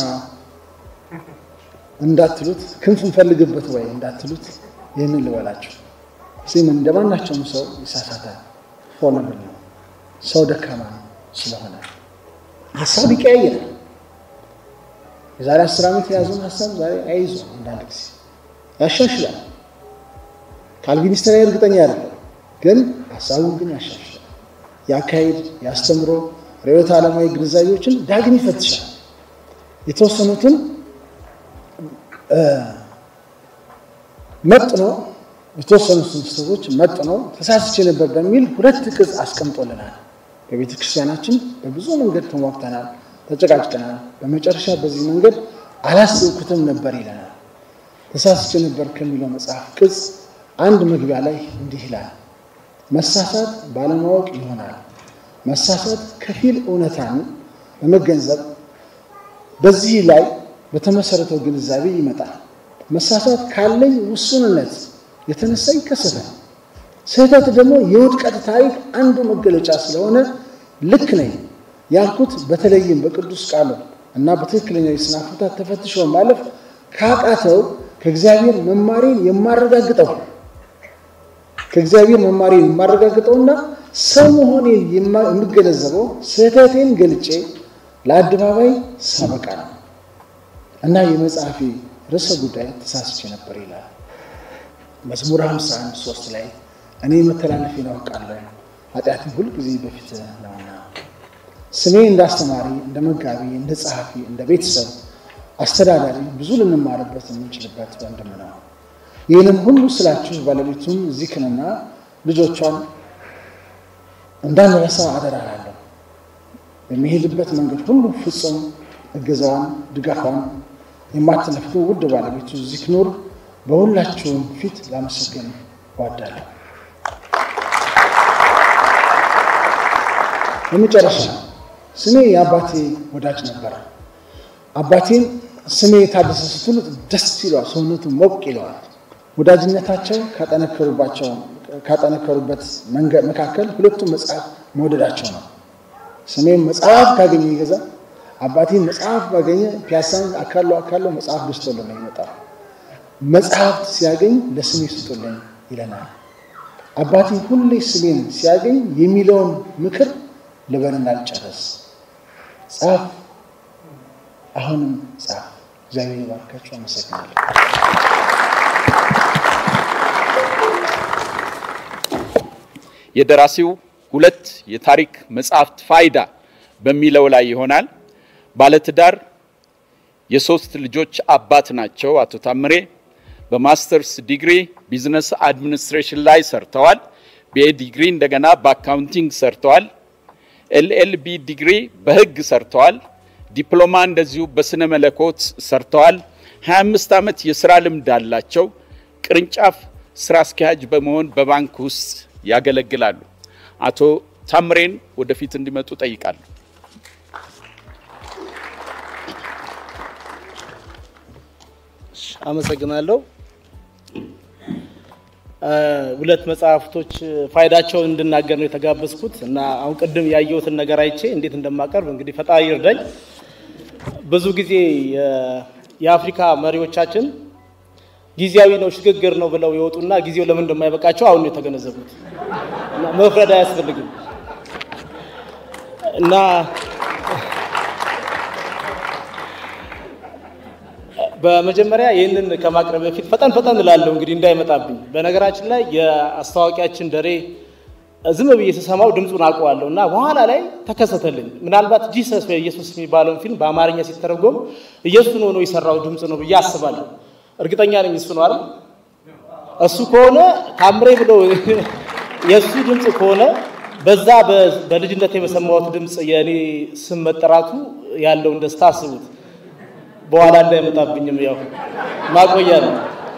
እንዳትሉት ክንፍ እንፈልግበት ወይ እንዳትሉት ይህንን ልበላችሁ። ሲም እንደማናቸውም ሰው ይሳሳታል። ፎለብል ነው። ሰው ደካማ ነው ስለሆነ ሀሳብ ይቀያየራል። የዛሬ አስር ዓመት የያዘውን ሀሳብ ዛሬ አይይዞ አንዳንድ ጊዜ ያሻሽላል። ካልቪኒስት ላይ እርግጠኛ አይደለም፣ ግን ሀሳቡን ግን ያሻሽላል። የአካሄድ የአስተምሮ ርዕዮተ ዓለማዊ ግንዛቤዎችን ዳግም ይፈትሻል። የተወሰኑትን መጥኖ የተወሰኑትን ስህተቶች መጥኖ ተሳስቼ ነበር በሚል ሁለት ቅጽ አስቀምጦልናል። በቤተ ክርስቲያናችን በብዙ መንገድ ተሟግተናል፣ ተጨቃጭቀናል። በመጨረሻ በዚህ መንገድ አላስብኩትም ነበር ይለናል። ተሳስቼ ነበር ከሚለው መጽሐፍ ቅጽ አንድ መግቢያ ላይ እንዲህ ይላል። መሳሳት ባለማወቅ ይሆናል። መሳሳት ከፊል እውነታን በመገንዘብ በዚህ ላይ በተመሰረተው ግንዛቤ ይመጣል። መሳሳት ካለኝ ውሱንነት የተነሳ ይከሰታል። ስህተት ደግሞ የውድቀት ታሪክ አንዱ መገለጫ ስለሆነ ልክ ነኝ ያልኩት በተለይም በቅዱስ ቃሉ እና በትክክለኛ የስነ ፍታት ተፈትሾ ማለፍ ካቃተው ከእግዚአብሔር መማሬን የማረጋግጠው ከእግዚአብሔር መማሬን የማረጋግጠውና ሰው መሆኔን የምገነዘበው ስህተቴን ገልጬ ለአደባባይ ሳበቃ ነው እና የመጽሐፌ ርዕሰ ጉዳይ ተሳስቼ ነበር ይላል። መዝሙር 51 ሶስት ላይ እኔ መተላለፌን አውቃለሁ ኃጢአቴን ሁልጊዜ በፊት ነውና። ስሜ እንደ አስተማሪ፣ እንደ መጋቢ፣ እንደ ጸሐፊ፣ እንደ ቤተሰብ አስተዳዳሪ ብዙ ልንማርበት የምንችልበት ወንድም ነው። ይህንም ሁሉ ስላችሁ ባለቤቱን ዚክንና ልጆቿን እንዳንረሳ አደራ እላለሁ። በሚሄድበት መንገድ ሁሉ ፍጹም እገዛዋን፣ ድጋፏን የማትነፍጉ ውድ ባለቤቱ ዚክኑር በሁላችሁም ፊት ላመሰግን እወዳለሁ። በመጨረሻ ስሜ የአባቴ ወዳጅ ነበረ። አባቴን ስሜ የታደሰ ስትሉት ደስ ይለዋል፣ ሰውነቱ ሞቅ ይለዋል። ወዳጅነታቸው ካጠነከሩበት መካከል ሁለቱም መጽሐፍ መውደዳቸው ነው። ስሜም መጽሐፍ ካገኘ ይገዛ፣ አባቴን መጽሐፍ ባገኘ ፒያሳን አካለው አካለው መጽሐፍ ገዝቶልን ነው ይመጣል። መጽሐፍት ሲያገኝ ለስሜ ስጡልኝ ይለናል። አባቴ ሁሌ ስሜን ሲያገኝ የሚለውን ምክር ልበልና ልጨረስ። ጻፍ፣ አሁንም ጻፍ። እግዚአብሔር ይባርካችሁ። አመሰግናለሁ። የደራሲው ሁለት የታሪክ መጽሐፍት ፋይዳ በሚለው ላይ ይሆናል። ባለትዳር የሶስት ልጆች አባት ናቸው አቶ ታምሬ። በማስተርስ ዲግሪ ቢዝነስ አድሚኒስትሬሽን ላይ ሰርተዋል። ቢኤ ዲግሪ እንደገና በአካውንቲንግ ሰርተዋል። ኤልኤልቢ ዲግሪ በሕግ ሰርተዋል። ዲፕሎማ እንደዚሁ በስነ መለኮት ሰርተዋል። 25 ዓመት የስራ ልምድ አላቸው። ቅርንጫፍ ስራ አስኪያጅ በመሆን በባንክ ውስጥ ያገለግላሉ። አቶ ታምሬን ወደፊት እንዲመጡ ጠይቃለሁ። አመሰግናለሁ። ሁለት መጽሐፍቶች ፋይዳቸውን እንድናገር ነው የተጋበዝኩት እና አሁን ቅድም ያየሁትን ነገር አይቼ እንዴት እንደማቀርብ እንግዲህ ፈጣሪ ይርዳኝ። ብዙ ጊዜ የአፍሪካ መሪዎቻችን ጊዜያዊ ነው ሽግግር ነው ብለው የወጡና ጊዜው ለምን እንደማይበቃቸው አሁን ነው የተገነዘቡት። እና መፍረድ አያስፈልግም እና በመጀመሪያ ይህንን ከማቅረብ በፊት ፈጠን ፈጠን እላለሁ እንግዲህ እንዳይመጣብኝ። በነገራችን ላይ የአስታዋቂያችን ደሬ ዝም ብዬ ስሰማው ድምፁን አውቀዋለሁ እና በኋላ ላይ ተከሰተልኝ። ምናልባት ጂሰስ ወይ ኢየሱስ የሚባለውን ፊልም በአማርኛ ሲተረጎም ኢየሱስን ሆኖ የሰራው ድምፅ ነው ብዬ አስባለሁ። እርግጠኛ ነኝ እሱ ነው አይደል? እሱ ከሆነ ታምሬ ብሎ የእሱ ድምፅ ከሆነ በዛ በልጅነት የሰማሁት ድምፅ የእኔ ስም መጠራቱ ያለውን ደስታ አስቡት። በኋላ እንዳይመጣብኝም ያው ማቆያ ነው።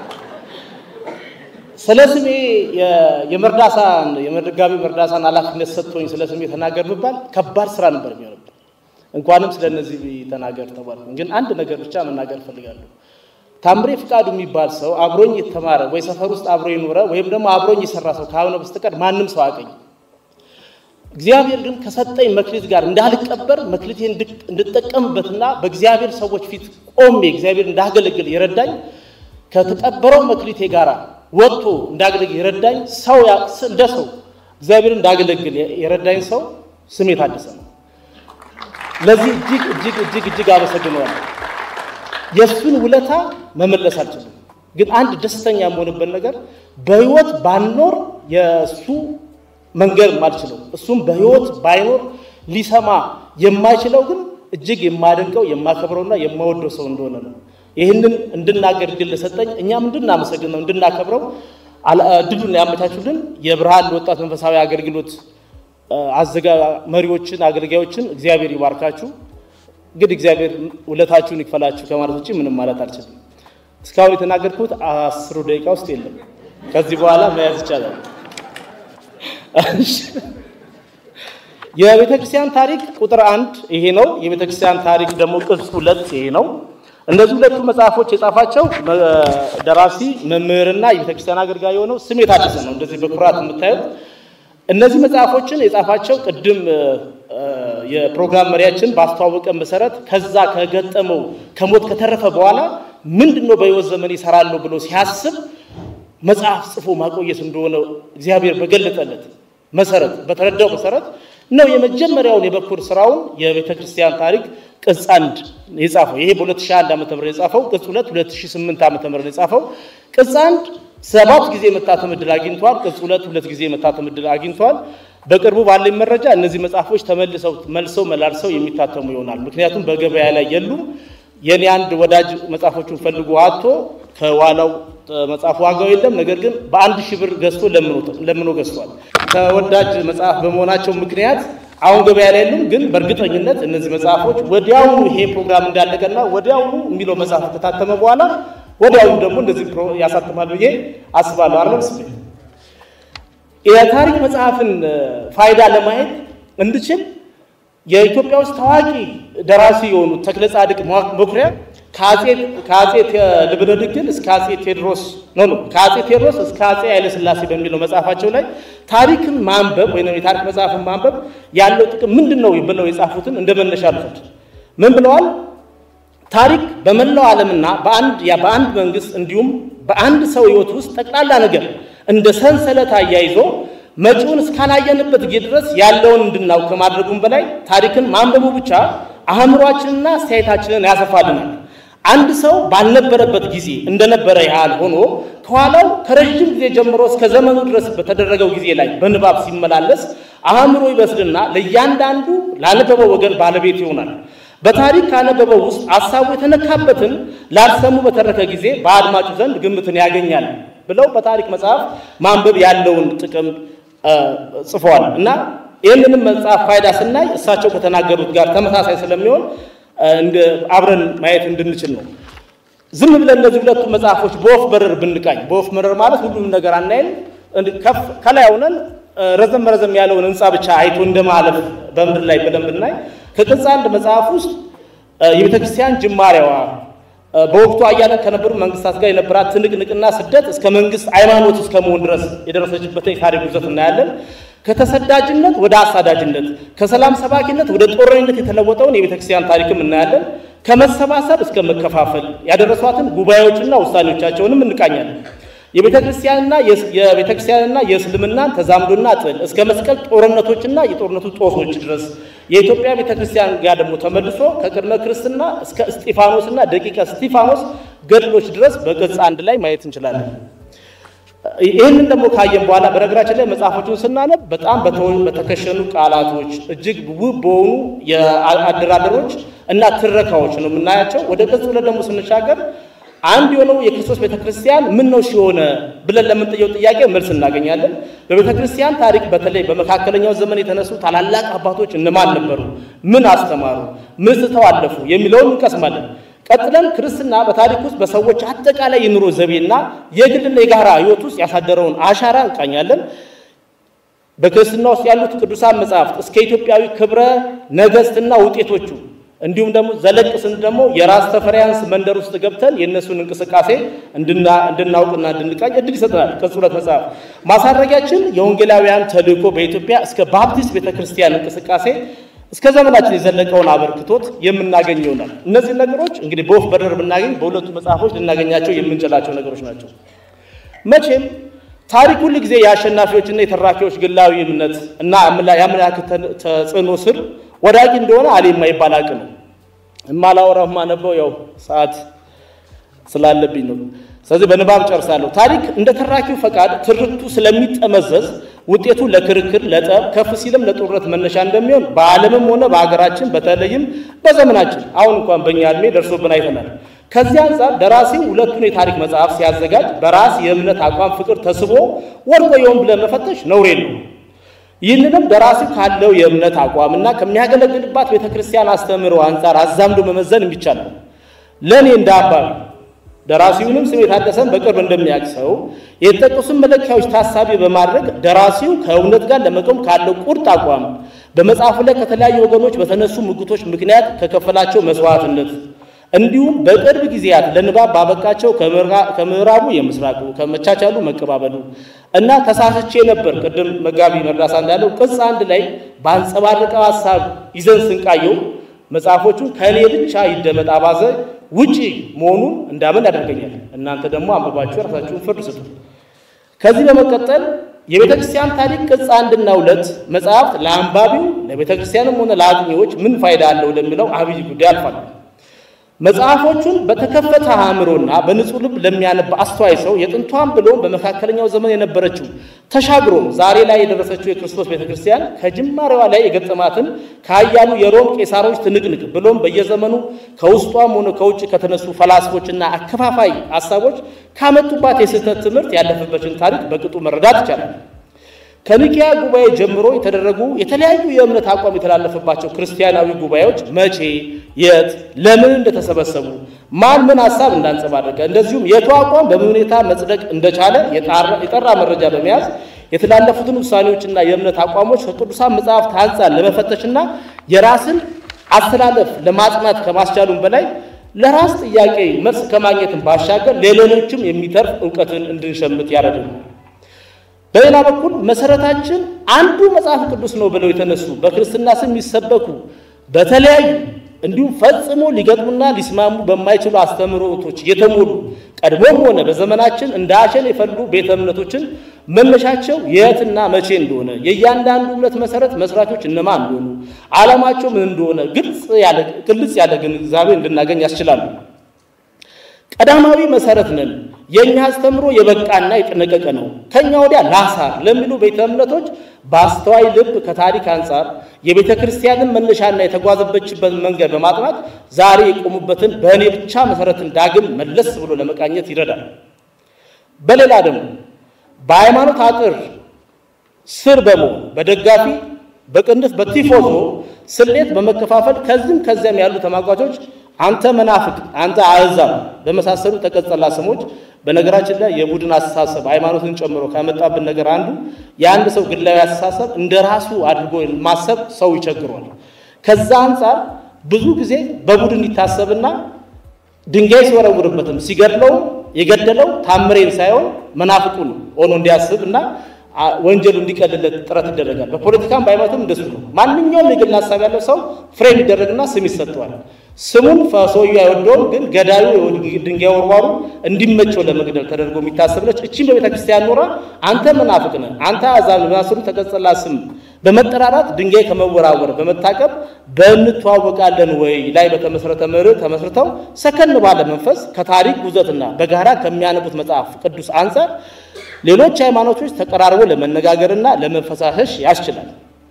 ስለ ስሜ የመርዳሳን የመጋቢ መርዳሳን ኃላፊነት ሰጥቶኝ ስለ ስሜ ተናገር ብባል ከባድ ስራ ነበር የሚሆንብን። እንኳንም ስለ እነዚህ ተናገር ተባልኩ። ግን አንድ ነገር ብቻ መናገር እፈልጋለሁ። ታምሬ ፍቃዱ የሚባል ሰው አብሮኝ የተማረ ወይ ሰፈር ውስጥ አብሮ የኖረ ወይም ደግሞ አብሮኝ የሰራ ሰው ካልሆነ በስተቀር ማንም ሰው አቀኝ። እግዚአብሔር ግን ከሰጠኝ መክሊት ጋር እንዳልቀበር መክሊቴ እንድጠቀምበትና በእግዚአብሔር ሰዎች ፊት ቆሜ እግዚአብሔር እንዳገለግል የረዳኝ ከተቀበረው መክሊቴ ጋር ወጥቶ እንዳገለግል የረዳኝ ሰው እንደ ሰው እግዚአብሔር እንዳገለግል የረዳኝ ሰው ስሜ ታደሰ ነው። ለዚህ እጅግ እጅግ እጅግ እጅግ አመሰግነዋለሁ። የእሱን ውለታ መመለስ አልችልም። ግን አንድ ደስተኛ የምሆንበት ነገር በህይወት ባኖር የእሱ መንገድ ማልችለው እሱም በህይወት ባይኖር ሊሰማ የማይችለው ግን እጅግ የማደንቀው የማከብረውና የማወደው ሰው እንደሆነ ነው። ይህንን እንድናገር ድል ለሰጠኝ እኛም እንድናመሰግነው እንድናከብረው ድሉን ያመቻቹልን የብርሃን ለወጣት መንፈሳዊ አገልግሎት አዘጋ መሪዎችን፣ አገልጋዮችን እግዚአብሔር ይባርካችሁ። እንግዲህ እግዚአብሔር ውለታችሁን ይክፈላችሁ ከማለት ውጭ ምንም ማለት አልችልም። እስካሁን የተናገርኩት አስሩ ደቂቃ ውስጥ የለም። ከዚህ በኋላ መያዝ ይቻላል። የቤተ ክርስቲያን ታሪክ ቁጥር አንድ ይሄ ነው። የቤተ ክርስቲያን ታሪክ ደግሞ ቅጽ ሁለት ይሄ ነው። እነዚህ ሁለቱ መጽሐፎች የጻፋቸው ደራሲ መምህርና የቤተ ክርስቲያን አገልጋይ የሆነው ስሜ ታደሰ ነው። እንደዚህ በኩራት የምታዩት እነዚህ መጽሐፎችን የጻፋቸው ቅድም የፕሮግራም መሪያችን ባስተዋወቀ መሰረት ከዛ ከገጠመው ከሞት ከተረፈ በኋላ ምንድን ነው በሕይወት ዘመን ይሰራለሁ ብሎ ሲያስብ መጽሐፍ ጽፎ ማቆየት እንደሆነ እግዚአብሔር በገለጠለት መሰረት በተረዳው መሰረት ነው የመጀመሪያውን የበኩር ስራውን የቤተ ክርስቲያን ታሪክ ቅጽ አንድ የጻፈው። ይሄ በ2001 ዓ ም የጻፈው ቅጽ ሁለት 2008 ዓ ም የጻፈው ቅጽ አንድ ሰባት ጊዜ መታተም ዕድል አግኝቷል። ቅጽ ሁለት ሁለት ጊዜ መታተም ዕድል አግኝቷል። በቅርቡ ባለኝ መረጃ እነዚህ መጽሐፎች ተመልሰው መልሰው መላልሰው የሚታተሙ ይሆናል። ምክንያቱም በገበያ ላይ የሉም። የኔ አንድ ወዳጅ መጽሐፎቹን ፈልጎ አጥቶ ከኋላው መጽሐፍ ዋጋው የለም። ነገር ግን በአንድ ሺህ ብር ገዝቶ ለምኖ ገዝቷል። ተወዳጅ መጽሐፍ በመሆናቸው ምክንያት አሁን ገበያ ላይ የሉም። ግን በእርግጠኝነት እነዚህ መጽሐፎች ወዲያውኑ ይሄ ፕሮግራም እንዳለቀና ወዲያውኑ የሚለው መጽሐፍ ከታተመ በኋላ ወዲያውኑ ደግሞ እንደዚህ ያሳትማል ብዬ አስባለሁ። አይደለም ስሜ የታሪክ መጽሐፍን ፋይዳ ለማየት እንድችል የኢትዮጵያ ውስጥ ታዋቂ ደራሲ የሆኑት ተክለ ጻድቅ መኩሪያ ከአጼ ልብነ ድንግል እስከ አጼ ቴዎድሮስ ነው ነው ከአጼ ቴዎድሮስ እስከ አጼ ኃይለሥላሴ በሚለው መጽሐፋቸው ላይ ታሪክን ማንበብ ወይም የታሪክ መጽሐፍን ማንበብ ያለው ጥቅም ምንድን ነው ብለው የጻፉትን እንደ መነሻ ልፈት ምን ብለዋል? ታሪክ በመላው ዓለምና በአንድ በአንድ መንግስት እንዲሁም በአንድ ሰው ህይወት ውስጥ ጠቅላላ ነገር እንደ ሰንሰለት አያይዞ መጪውን እስካላየንበት ጊዜ ድረስ ያለውን እንድናውቅ ከማድረጉም በላይ ታሪክን ማንበቡ ብቻ አእምሯችንና አስተያየታችንን ያሰፋልናል። አንድ ሰው ባልነበረበት ጊዜ እንደነበረ ያህል ሆኖ ከኋላው ከረዥም ጊዜ ጀምሮ እስከ ዘመኑ ድረስ በተደረገው ጊዜ ላይ በንባብ ሲመላለስ አእምሮ ይበስልና ለእያንዳንዱ ላነበበው ወገን ባለቤት ይሆናል። በታሪክ ካነበበው ውስጥ ሀሳቡ የተነካበትን ላልሰሙ በተረከ ጊዜ በአድማጩ ዘንድ ግምትን ያገኛል ብለው በታሪክ መጽሐፍ ማንበብ ያለውን ጥቅም ጽፈዋል እና ይህንንም መጽሐፍ ፋይዳ ስናይ እሳቸው ከተናገሩት ጋር ተመሳሳይ ስለሚሆን አብረን ማየት እንድንችል ነው። ዝም ብለን እነዚህ ሁለቱ መጽሐፎች በወፍ በረር ብንቃኝ፣ በወፍ በረር ማለት ሁሉም ነገር አናይም። ከላይ ሆነን ረዘም ረዘም ያለውን ህንፃ ብቻ አይቶ እንደማለፍ በምድር ላይ ብለን ብናይ ከቅጽ አንድ መጽሐፍ ውስጥ የቤተ ክርስቲያን ጅማሬዋ በወቅቱ አያለን ከነበሩ መንግስታት ጋር የነበራት ትንቅንቅና ስደት እስከ መንግስት ሃይማኖት እስከ መሆን ድረስ የደረሰችበትን የታሪክ ጉዘት እናያለን። ከተሰዳጅነት ወደ አሳዳጅነት፣ ከሰላም ሰባኪነት ወደ ጦረኝነት የተለወጠውን የቤተ ክርስቲያን ታሪክም እናያለን። ከመሰባሰብ እስከ መከፋፈል ያደረሷትን ጉባኤዎችና ውሳኔዎቻቸውንም እንቃኛለን። የቤተ ክርስቲያንና የቤተ ክርስቲያንና የእስልምናን ተዛምዶና ጥል እስከ መስቀል ጦርነቶችና የጦርነቱ ጦሶች ድረስ የኢትዮጵያ ቤተ ክርስቲያን ጋር ደግሞ ተመልሶ ከቅድመ ክርስትና እስከ እስጢፋኖስና ደቂቀ እስጢፋኖስ ገድሎች ድረስ በገጽ አንድ ላይ ማየት እንችላለን። ይህንን ደግሞ ካየን በኋላ በነገራችን ላይ መጽሐፎቹን ስናነብ በጣም በተከሸኑ ቃላቶች እጅግ ውብ በሆኑ የአደራደሮች እና ትረካዎች ነው የምናያቸው። ወደ ገጽ ሁለት ደግሞ ስንሻገር አንድ የሆነው የክርስቶስ ቤተክርስቲያን ምን ነው ሲሆነ ብለን ለምንጠየው ጥያቄ መልስ እናገኛለን። በቤተክርስቲያን ታሪክ በተለይ በመካከለኛው ዘመን የተነሱ ታላላቅ አባቶች እነማን ነበሩ? ምን አስተማሩ? ምን ስተው አለፉ? የሚለውን እንቀስማለን። ቀጥለን ክርስትና በታሪክ ውስጥ በሰዎች አጠቃላይ የኑሮ ዘይቤና የግልና የጋራ ሕይወት ውስጥ ያሳደረውን አሻራ እንቃኛለን። በክርስትና ውስጥ ያሉት ቅዱሳን መጻሕፍት እስከ ኢትዮጵያዊ ክብረ ነገሥትና ውጤቶቹ እንዲሁም ደግሞ ዘለቅ ስንት ደግሞ የራስ ተፈሪያንስ መንደር ውስጥ ገብተን የእነሱን እንቅስቃሴ እንድናውቅና እንድንቃኝ እድል ይሰጠናል። ቅጽ ሁለት መጽሐፍ ማሳረጊያችን የወንጌላውያን ተልእኮ በኢትዮጵያ እስከ ባፕቲስት ቤተክርስቲያን እንቅስቃሴ እስከ ዘመናችን የዘለቀውን አበርክቶት የምናገኝ ይሆናል። እነዚህ ነገሮች እንግዲህ በወፍ በረር ብናገኝ በሁለቱ መጽሐፎች ልናገኛቸው የምንችላቸው ነገሮች ናቸው። መቼም ታሪክ ሁል ጊዜ የአሸናፊዎችና የተራኪዎች ግላዊ እምነት እና የአመለካከት ተጽዕኖ ስር ወዳቂ እንደሆነ አሌ የማይባል አቅ ነው። እማላወራው የማነበው ያው ሰዓት ስላለብኝ ነው። ስለዚህ በንባብ ጨርሳለሁ። ታሪክ እንደ ተራኪው ፈቃድ ትርክቱ ስለሚጠመዘዝ ውጤቱ ለክርክር፣ ለጠብ ከፍ ሲልም ለጦርነት መነሻ እንደሚሆን በዓለምም ሆነ በሀገራችን በተለይም በዘመናችን አሁን እንኳን በእኛ ዕድሜ ደርሶብን አይተናል። ከዚህ አንጻር ደራሲው ሁለቱን የታሪክ መጽሐፍ ሲያዘጋጅ በራስ የእምነት አቋም ፍቅር ተስቦ ወድቆ ይሆን ብለን መፈተሽ ነውሬ ነው። ይህንንም ደራሲው ካለው የእምነት አቋምና ከሚያገለግልባት ቤተክርስቲያን አስተምህሮ አንጻር አዛምዶ መመዘን የሚቻል ነው። ለእኔ እንደ አባቢ ደራሲውንም ስሜ ታደሰን በቅርብ እንደሚያውቅ ሰው የተጠቀሱን መለኪያዎች ታሳቢ በማድረግ ደራሲው ከእውነት ጋር ለመቆም ካለው ቁርጥ አቋም በመጽሐፉ ላይ ከተለያዩ ወገኖች በተነሱ ሙግቶች ምክንያት ከከፈላቸው መስዋዕትነት እንዲሁም በቅርብ ጊዜያት ለንባብ ባበቃቸው ከምዕራቡ የምስራቁ ከመቻቻሉ መቀባበሉ እና ተሳስቼ ነበር ቅድም መጋቢ መርዳሳ እንዳለው ቅጽ አንድ ላይ በአንጸባረቀው ሀሳብ ይዘን ስንቃየው መጽሐፎቹ ከእኔ ብቻ ይደመጥ አባዘ ውጪ መሆኑን እንዳምን ያደርገኛል። እናንተ ደግሞ አንብባችሁ የራሳችሁን ፍርድ ስጡ። ከዚህ በመቀጠል የቤተ ክርስቲያን ታሪክ ቅጽ አንድና ሁለት መጽሐፍት ለአንባቢው ለቤተ ክርስቲያንም ሆነ ለአጥኚዎች ምን ፋይዳ አለው ለሚለው አብይ ጉዳይ አልፋል። መጽሐፎቹን በተከፈተ አእምሮና በንጹህ ልብ ለሚያነብ አስተዋይ ሰው የጥንቷን ብሎም በመካከለኛው ዘመን የነበረችው ተሻግሮ ዛሬ ላይ የደረሰችው የክርስቶስ ቤተክርስቲያን ከጅማሬዋ ላይ የገጠማትን ከኃያሉ የሮም ቄሳሮች ትንቅንቅ ብሎም በየዘመኑ ከውስጧም ሆነ ከውጭ ከተነሱ ፈላስፎችና አከፋፋይ ሀሳቦች ካመጡባት የስህተት ትምህርት ያለፈበትን ታሪክ በቅጡ መረዳት ይቻላል። ከኒቅያ ጉባኤ ጀምሮ የተደረጉ የተለያዩ የእምነት አቋም የተላለፈባቸው ክርስቲያናዊ ጉባኤዎች መቼ፣ የት፣ ለምን እንደተሰበሰቡ፣ ማን ምን ሀሳብ እንዳንጸባረቀ፣ እንደዚሁም የቱ አቋም በምን ሁኔታ መጽደቅ እንደቻለ የጠራ መረጃ በመያዝ የተላለፉትን ውሳኔዎችና የእምነት አቋሞች ከቅዱሳን መጽሐፍት አንጻር ለመፈተሽና የራስን አስተላለፍ ለማጽናት ከማስቻሉም በላይ ለራስ ጥያቄ መልስ ከማግኘትን ባሻገር ለሌሎችም የሚተርፍ እውቀትን እንድንሸምት ያደርጋል። በሌላ በኩል መሰረታችን አንዱ መጽሐፍ ቅዱስ ነው ብለው የተነሱ በክርስትና ስም የሚሰበኩ በተለያዩ እንዲሁም ፈጽሞ ሊገጥሙና ሊስማሙ በማይችሉ አስተምህሮቶች የተሞሉ ቀድሞም ሆነ በዘመናችን እንደ አሸን የፈሉ ቤተ እምነቶችን መነሻቸው የትና መቼ እንደሆነ የእያንዳንዱ እምነት መሰረት መስራቾች እነማን እንደሆኑ ዓላማቸው ምን እንደሆነ ግልጽ ያለ ግንዛቤ እንድናገኝ ያስችላሉ። ቀዳማዊ መሰረት ነን። የእኛ አስተምሮ የበቃና የጠነቀቀ ነው። ከኛ ወዲያ ላሳር ለሚሉ ቤተ እምነቶች በአስተዋይ ልብ ከታሪክ አንጻር የቤተ ክርስቲያንን መነሻና የተጓዘበችበት መንገድ በማጥናት ዛሬ የቆሙበትን በእኔ ብቻ መሰረትን ዳግም መለስ ብሎ ለመቃኘት ይረዳል። በሌላ ደግሞ በሃይማኖት አጥር ስር በመሆን በደጋፊ በቅንፍ በቲፎዞ ስሌት በመከፋፈል ከዚህም ከዚያም ያሉ ተሟጋቾች አንተ መናፍቅ፣ አንተ አሕዛብ በመሳሰሉ ተቀጸላ ስሞች በነገራችን ላይ የቡድን አስተሳሰብ ሃይማኖትን ጨምሮ ካመጣብን ነገር አንዱ የአንድ ሰው ግላዊ አስተሳሰብ እንደ ራሱ አድርጎ ማሰብ ሰው ይቸግሯል። ከዛ አንጻር ብዙ ጊዜ በቡድን ይታሰብና ድንጋይ ሲወረውርበትም ሲገድለው የገደለው ታምሬን ሳይሆን መናፍቁን ሆኖ እንዲያስብ እና ወንጀሉ እንዲቀልለት ጥረት ይደረጋል። በፖለቲካም በሃይማኖትም እንደሱ ነው። ማንኛውም የግል ሀሳብ ያለው ሰው ፍሬም ይደረግና ስም ይሰጠዋል። ስሙን ሰውዬው አይወደውም፣ ግን ገዳዩ ድንጋይ ወርዋሩ እንዲመቸው ለመግደል ተደርጎ የሚታሰብ ነች። እቺም በቤተ ክርስቲያን ኖራ አንተ መናፍቅ ነህ፣ አንተ አዛብ በማስሩ ተቀጽላ ስም በመጠራራት ድንጋይ ከመወራወር በመታቀብ በእንተዋወቃለን ወይ ላይ በተመሰረተ መርህ ተመስርተው ሰከን ባለ መንፈስ ከታሪክ ጉዘትና በጋራ ከሚያነቡት መጽሐፍ ቅዱስ አንጻር ሌሎች ሃይማኖቶች ተቀራርቦ ለመነጋገርና ለመፈሳሰሽ ያስችላል።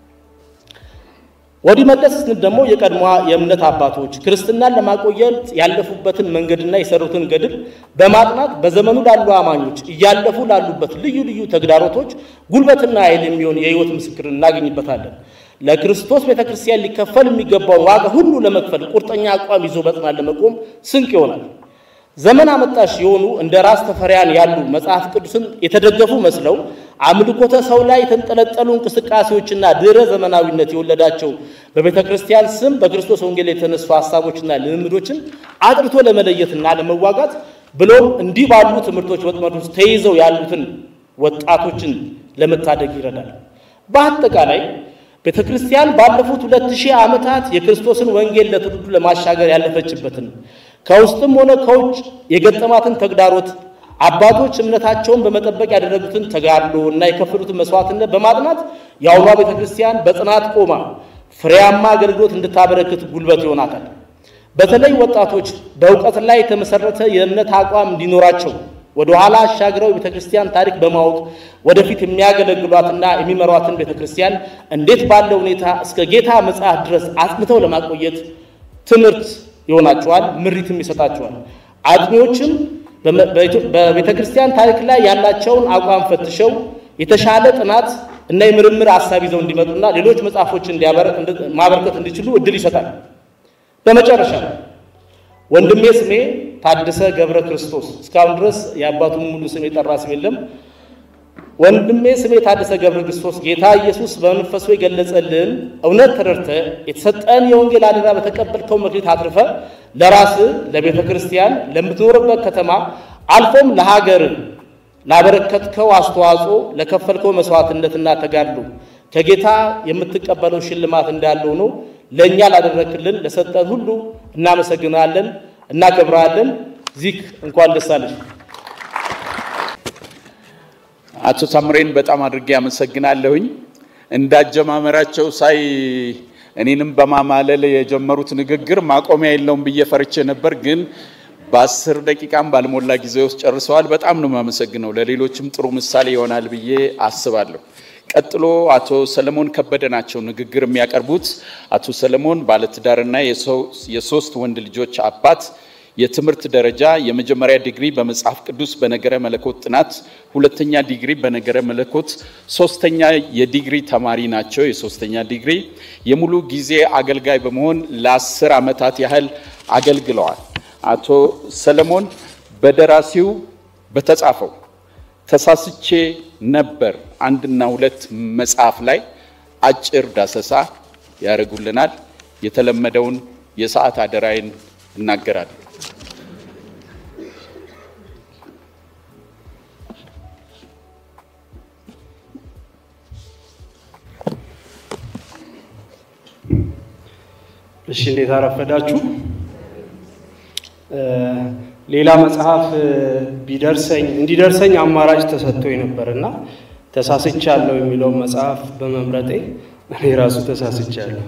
ወዲህ መለስ ስንል ደግሞ የቀድሞ የእምነት አባቶች ክርስትናን ለማቆየት ያለፉበትን መንገድና የሰሩትን ገድል በማጥናት በዘመኑ ላሉ አማኞች እያለፉ ላሉበት ልዩ ልዩ ተግዳሮቶች ጉልበትና ኃይል የሚሆን የሕይወት ምስክር እናገኝበታለን። ለክርስቶስ ቤተ ክርስቲያን ሊከፈል የሚገባውን ዋጋ ሁሉ ለመክፈል ቁርጠኛ አቋም ይዞ በጽናት ለመቆም ስንቅ ይሆናል። ዘመን አመጣሽ የሆኑ እንደ ራስ ተፈሪያን ያሉ መጽሐፍ ቅዱስን የተደገፉ መስለው አምልኮተ ሰው ላይ የተንጠለጠሉ እንቅስቃሴዎችና ድህረ ዘመናዊነት የወለዳቸው በቤተ ክርስቲያን ስም በክርስቶስ ወንጌል የተነሱ ሀሳቦችና ልምምዶችን አጥርቶ ለመለየትና ለመዋጋት ብሎም እንዲህ ባሉ ትምህርቶች ወጥመድ ውስጥ ተይዘው ያሉትን ወጣቶችን ለመታደግ ይረዳል። በአጠቃላይ ቤተ ክርስቲያን ባለፉት ሁለት ሺህ ዓመታት የክርስቶስን ወንጌል ለትውልዱ ለማሻገር ያለፈችበትን ከውስጥም ሆነ ከውጭ የገጠማትን ተግዳሮት አባቶች እምነታቸውን በመጠበቅ ያደረጉትን ተጋድሎ እና የከፈሉትን መስዋዕትነት በማጥናት የአሁኗ ቤተ ክርስቲያን በጽናት ቆማ ፍሬያማ አገልግሎት እንድታበረክት ጉልበት ይሆናታል። በተለይ ወጣቶች በእውቀት ላይ የተመሰረተ የእምነት አቋም እንዲኖራቸው ወደ ኋላ አሻግረው የቤተ ክርስቲያን ታሪክ በማወቅ ወደፊት የሚያገለግሏትና የሚመሯትን ቤተ ክርስቲያን እንዴት ባለ ሁኔታ እስከ ጌታ ምጽአት ድረስ አጽንተው ለማቆየት ትምህርት ይሆናቸዋል፣ ምሪትም ይሰጣቸዋል። አጥኚዎችም በቤተ ክርስቲያን ታሪክ ላይ ያላቸውን አቋም ፈትሸው የተሻለ ጥናት እና የምርምር ሀሳብ ይዘው እንዲመጡና ሌሎች መጽሐፎችን ማበርከት እንዲችሉ እድል ይሰጣል። በመጨረሻ ወንድሜ ስሜ ታደሰ ገብረ ክርስቶስ እስካሁን ድረስ የአባቱን ሙሉ ስም የጠራ ስም የለም። ወንድሜ ስሜ ታደሰ ገብረ ክርስቶስ ጌታ ኢየሱስ በመንፈሱ የገለጸልን እውነት ተረድተ የተሰጠን የወንጌል አደራ በተቀበልከው መክሊት አትርፈ ለራስ ለቤተ ክርስቲያን ለምትኖርበት ከተማ አልፎም ለሀገር ላበረከትከው አስተዋጽኦ ለከፈልከው መስዋዕትነትና ተጋድሎ ከጌታ የምትቀበለው ሽልማት እንዳለው ነው። ለእኛ ላደረክልን ለሰጠን ሁሉ እናመሰግናለን፣ እናከብራለን። ዚክ እንኳን ደስ አለሽ። አቶ ታምሬን በጣም አድርጌ አመሰግናለሁኝ። እንዳጀማመራቸው ሳይ እኔንም በማማለል የጀመሩት ንግግር ማቆሚያ የለውም ብዬ ፈርቼ ነበር፣ ግን በአስር ደቂቃም ባልሞላ ጊዜ ውስጥ ጨርሰዋል። በጣም ነው የማመሰግነው። ለሌሎችም ጥሩ ምሳሌ ይሆናል ብዬ አስባለሁ። ቀጥሎ አቶ ሰለሞን ከበደ ናቸው ንግግር የሚያቀርቡት። አቶ ሰለሞን ባለትዳርና የሶስት ወንድ ልጆች አባት የትምህርት ደረጃ የመጀመሪያ ዲግሪ በመጽሐፍ ቅዱስ በነገረ መለኮት ጥናት፣ ሁለተኛ ዲግሪ በነገረ መለኮት፣ ሶስተኛ የዲግሪ ተማሪ ናቸው። የሶስተኛ ዲግሪ የሙሉ ጊዜ አገልጋይ በመሆን ለአስር ዓመታት ያህል አገልግለዋል። አቶ ሰለሞን በደራሲው በተጻፈው ተሳስቼ ነበር አንድና ሁለት መጽሐፍ ላይ አጭር ዳሰሳ ያደርጉልናል። የተለመደውን የሰዓት አደራይን እናገራለን። እሺ እንዴት አረፈዳችሁ? ሌላ መጽሐፍ ቢደርሰኝ እንዲደርሰኝ አማራጭ ተሰጥቶኝ ነበር እና ተሳስቻለሁ የሚለውን መጽሐፍ በመምረጤ እኔ ራሱ ተሳስቻለሁ።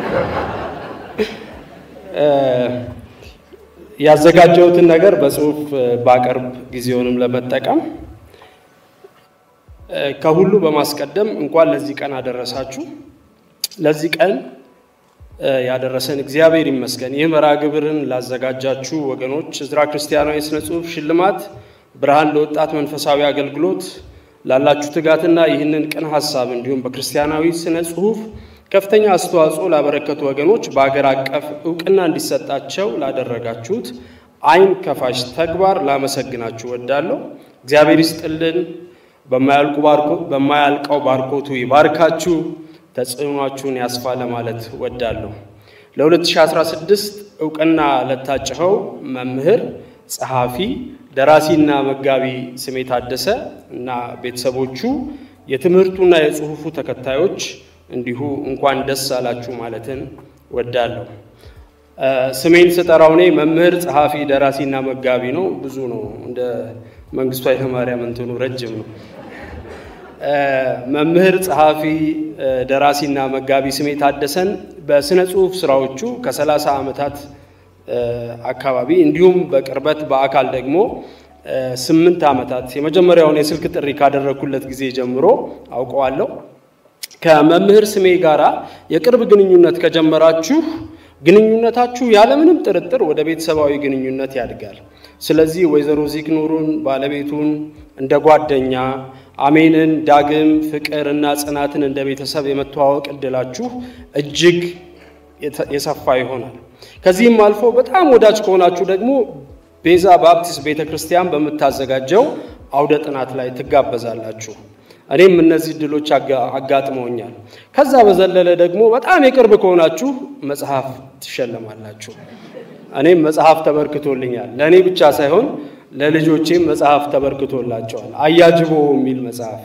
ያዘጋጀሁትን ነገር በጽሁፍ ባቀርብ ጊዜውንም ለመጠቀም ከሁሉ በማስቀደም እንኳን ለዚህ ቀን አደረሳችሁ። ለዚህ ቀን ያደረሰን እግዚአብሔር ይመስገን። ይህ መርሃ ግብርን ላዘጋጃችሁ ወገኖች ዕዝራ ክርስቲያናዊ የሥነ ጽሑፍ ሽልማት ብርሃን ለወጣት መንፈሳዊ አገልግሎት ላላችሁ ትጋትና ይህንን ቅን ሀሳብ እንዲሁም በክርስቲያናዊ ስነ ጽሑፍ ከፍተኛ አስተዋጽኦ ላበረከቱ ወገኖች በአገር አቀፍ እውቅና እንዲሰጣቸው ላደረጋችሁት ዓይን ከፋሽ ተግባር ላመሰግናችሁ ወዳለሁ። እግዚአብሔር ይስጥልን። በማያልቀው ባርኮቱ ይባርካችሁ፣ ተጽዕኗችሁን ያስፋ ለማለት ወዳለሁ። ለ2016 እውቅና ለታጭኸው መምህር፣ ጸሐፊ፣ ደራሲና መጋቢ ስሜ ታደሰ እና ቤተሰቦቹ የትምህርቱና የጽሑፉ ተከታዮች እንዲሁ እንኳን ደስ አላችሁ ማለትን ወዳለሁ። ስሜን ስጠራው እኔ መምህር፣ ጸሐፊ፣ ደራሲና መጋቢ ነው። ብዙ ነው። እንደ መንግስቱ ኃይለማርያም እንትኑ ረጅም ነው። መምህር፣ ጸሐፊ፣ ደራሲና መጋቢ ስሜ ታደሰን በስነ ጽሁፍ ስራዎቹ ከሰላሳ ዓመታት አካባቢ እንዲሁም በቅርበት በአካል ደግሞ ስምንት ዓመታት የመጀመሪያውን የስልክ ጥሪ ካደረግኩለት ጊዜ ጀምሮ አውቀዋለሁ። ከመምህር ስሜ ጋራ የቅርብ ግንኙነት ከጀመራችሁ ግንኙነታችሁ ያለምንም ጥርጥር ወደ ቤተሰባዊ ግንኙነት ያድጋል። ስለዚህ ወይዘሮ ዚግኑሩን ባለቤቱን እንደ ጓደኛ አሜንን፣ ዳግም፣ ፍቅር እና ጽናትን እንደ ቤተሰብ የመተዋወቅ እድላችሁ እጅግ የሰፋ ይሆናል። ከዚህም አልፎ በጣም ወዳጅ ከሆናችሁ ደግሞ ቤዛ ባፕቲስት ቤተ ክርስቲያን በምታዘጋጀው አውደ ጥናት ላይ ትጋበዛላችሁ። እኔም እነዚህ እድሎች አጋጥመውኛል። ከዛ በዘለለ ደግሞ በጣም የቅርብ ከሆናችሁ መጽሐፍ ትሸለማላችሁ። እኔም መጽሐፍ ተበርክቶልኛል። ለእኔ ብቻ ሳይሆን ለልጆቼም መጽሐፍ ተበርክቶላቸዋል። አያጅቦ የሚል መጽሐፍ።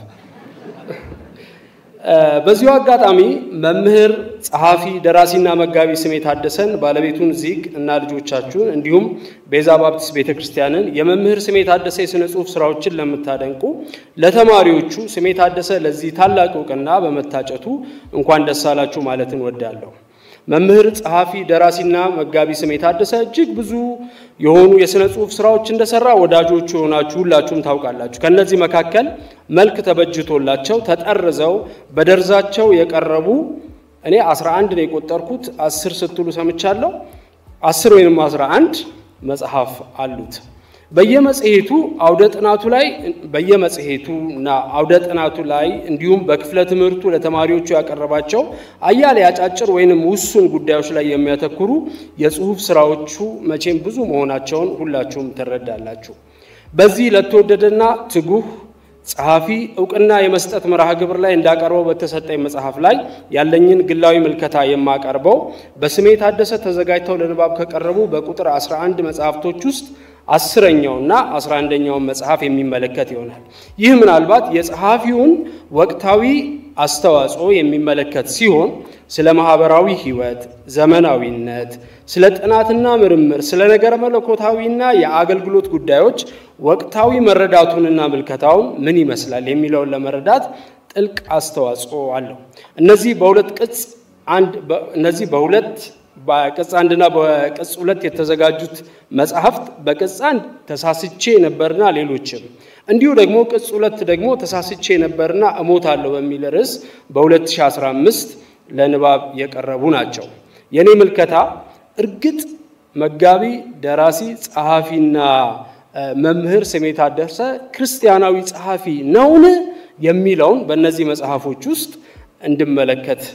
በዚሁ አጋጣሚ መምህር፣ ጸሐፊ፣ ደራሲና መጋቢ ስሜ ታደሰን ባለቤቱን ዚግ እና ልጆቻችሁን እንዲሁም ቤዛ ባፕቲስት ቤተ ክርስቲያንን የመምህር ስሜ ታደሰ የሥነ ጽሑፍ ስራዎችን ለምታደንቁ ለተማሪዎቹ ስሜ ታደሰ ለዚህ ታላቅ እውቅና በመታጨቱ እንኳን ደስ አላችሁ ማለትን ወዳለሁ። መምህር፣ ጸሐፊ፣ ደራሲና መጋቢ ስሜ ታደሰ እጅግ ብዙ የሆኑ የሥነ ጽሑፍ ስራዎች እንደሰራ ወዳጆቹ የሆናችሁ ሁላችሁም ታውቃላችሁ። ከእነዚህ መካከል መልክ ተበጅቶላቸው ተጠርዘው በደርዛቸው የቀረቡ እኔ አስራ አንድ ነው የቆጠርኩት፣ አስር ስትሉ ሰምቻለሁ። አስር ወይንም አስራ አንድ መጽሐፍ አሉት። በየመጽሔቱ አውደ ጥናቱ ላይ በየመጽሔቱ እና አውደ ጥናቱ ላይ እንዲሁም በክፍለ ትምህርቱ ለተማሪዎቹ ያቀረባቸው አያሌ አጫጭር ወይንም ውሱን ጉዳዮች ላይ የሚያተኩሩ የጽሑፍ ስራዎቹ መቼም ብዙ መሆናቸውን ሁላችሁም ትረዳላችሁ። በዚህ ለተወደደና ትጉህ ጸሐፊ እውቅና የመስጠት መርሃ ግብር ላይ እንዳቀርበው በተሰጠኝ መጽሐፍ ላይ ያለኝን ግላዊ ምልከታ የማቀርበው በስሜ ታደሰ ተዘጋጅተው ለንባብ ከቀረቡ በቁጥር 11 መጽሐፍቶች ውስጥ አስረኛውና አስራ አንደኛውን መጽሐፍ የሚመለከት ይሆናል። ይህ ምናልባት የጸሐፊውን ወቅታዊ አስተዋጽኦ የሚመለከት ሲሆን ስለ ማህበራዊ ሕይወት፣ ዘመናዊነት፣ ስለ ጥናትና ምርምር፣ ስለ ነገረ መለኮታዊና የአገልግሎት ጉዳዮች ወቅታዊ መረዳቱንና ምልከታውን ምን ይመስላል የሚለውን ለመረዳት ጥልቅ አስተዋጽኦ አለው። እነዚህ በሁለት ቅጽ አንድ እነዚህ በሁለት በቅጽ አንድና በቅጽ ሁለት የተዘጋጁት መጽሐፍት በቅጽ አንድ ተሳስቼ ነበርና ሌሎችም እንዲሁ ደግሞ ቅጽ ሁለት ደግሞ ተሳስቼ ነበርና እሞታለሁ በሚል ርዕስ በ2015 ለንባብ የቀረቡ ናቸው። የእኔ ምልከታ እርግጥ መጋቢ፣ ደራሲ፣ ጸሐፊና መምህር ስሜ ታደሰ ክርስቲያናዊ ጸሐፊ ነውን የሚለውን በእነዚህ መጽሐፎች ውስጥ እንድመለከት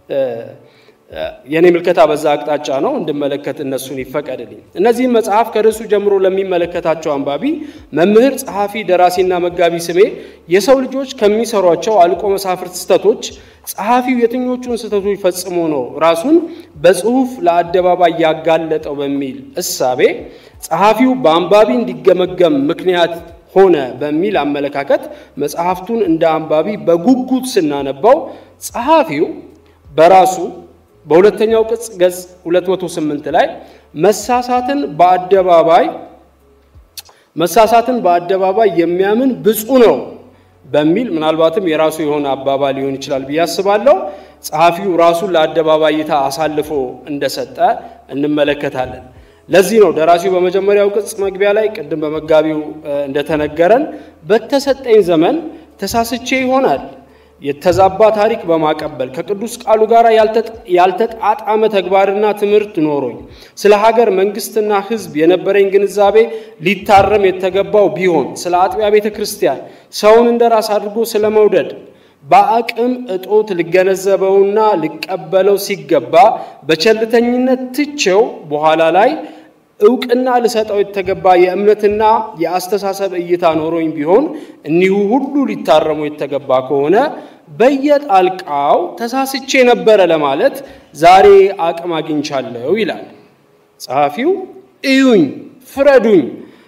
የእኔ ምልከታ በዛ አቅጣጫ ነው እንድመለከት እነሱን ይፈቀድልኝ። እነዚህም መጽሐፍ ከርዕሱ ጀምሮ ለሚመለከታቸው አንባቢ መምህር፣ ጸሐፊ፣ ደራሲና መጋቢ ስሜ የሰው ልጆች ከሚሰሯቸው አልቆ መሳፍርት ስህተቶች ጸሐፊው የትኞቹን ስህተቶች ፈጽሞ ነው ራሱን በጽሁፍ ለአደባባይ ያጋለጠው በሚል እሳቤ ጸሐፊው በአንባቢ እንዲገመገም ምክንያት ሆነ በሚል አመለካከት መጽሐፍቱን እንደ አንባቢ በጉጉት ስናነባው ጸሐፊው በራሱ በሁለተኛው ቅጽ ገጽ 208 ላይ መሳሳትን በአደባባይ መሳሳትን በአደባባይ የሚያምን ብፁዕ ነው በሚል ምናልባትም የራሱ የሆነ አባባል ሊሆን ይችላል ብዬ አስባለሁ። ጸሐፊው ራሱን ለአደባባይ እይታ አሳልፎ እንደሰጠ እንመለከታለን። ለዚህ ነው ደራሲው በመጀመሪያው ቅጽ መግቢያ ላይ ቅድም በመጋቢው እንደተነገረን በተሰጠኝ ዘመን ተሳስቼ ይሆናል የተዛባ ታሪክ በማቀበል ከቅዱስ ቃሉ ጋር ያልተጣጣመ ተግባርና ትምህርት ኖሮኝ ስለ ሀገር መንግስትና ሕዝብ የነበረኝ ግንዛቤ ሊታረም የተገባው ቢሆን ስለ አጥቢያ ቤተ ክርስቲያን ሰውን እንደ ራስ አድርጎ ስለ መውደድ በአቅም እጦት ልገነዘበውና ልቀበለው ሲገባ በቸልተኝነት ትቼው በኋላ ላይ እውቅና ልሰጠው የተገባ የእምነትና የአስተሳሰብ እይታ ኖሮኝ ቢሆን እኒሁ ሁሉ ሊታረሙ የተገባ ከሆነ በየጣልቃው ተሳስቼ ነበረ ለማለት ዛሬ አቅም አግኝቻለሁ ይላል ጸሐፊው። እዩኝ፣ ፍረዱኝ፣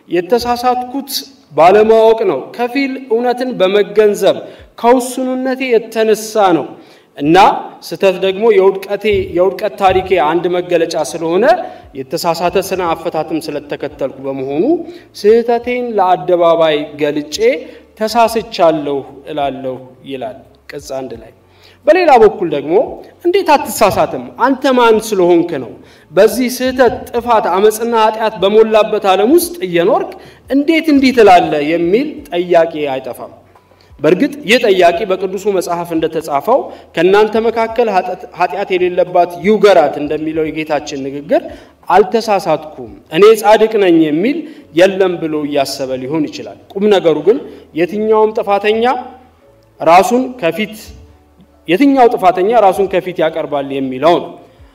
የተሳሳትኩት ባለማወቅ ነው። ከፊል እውነትን በመገንዘብ ከውሱንነቴ የተነሳ ነው እና ስህተት ደግሞ የውድቀቴ የውድቀት ታሪኬ አንድ መገለጫ ስለሆነ የተሳሳተ ስነ አፈታትም ስለተከተልኩ በመሆኑ ስህተቴን ለአደባባይ ገልጬ ተሳስቻለሁ እላለሁ ይላል ቅጽ አንድ ላይ። በሌላ በኩል ደግሞ እንዴት አትሳሳትም? አንተ ማን ስለሆንክ ነው? በዚህ ስህተት፣ ጥፋት፣ አመፅና ኃጢአት በሞላበት ዓለም ውስጥ እየኖርክ እንዴት እንዲህ ትላለህ? የሚል ጠያቂ አይጠፋም። በእርግጥ ይህ ጠያቂ በቅዱሱ መጽሐፍ እንደተጻፈው ከእናንተ መካከል ኃጢአት የሌለባት ይውገራት እንደሚለው የጌታችን ንግግር አልተሳሳትኩም፣ እኔ ጻድቅ ነኝ የሚል የለም ብሎ እያሰበ ሊሆን ይችላል። ቁም ነገሩ ግን የትኛውም ጥፋተኛ ራሱን ከፊት የትኛው ጥፋተኛ ራሱን ከፊት ያቀርባል የሚለው ነው።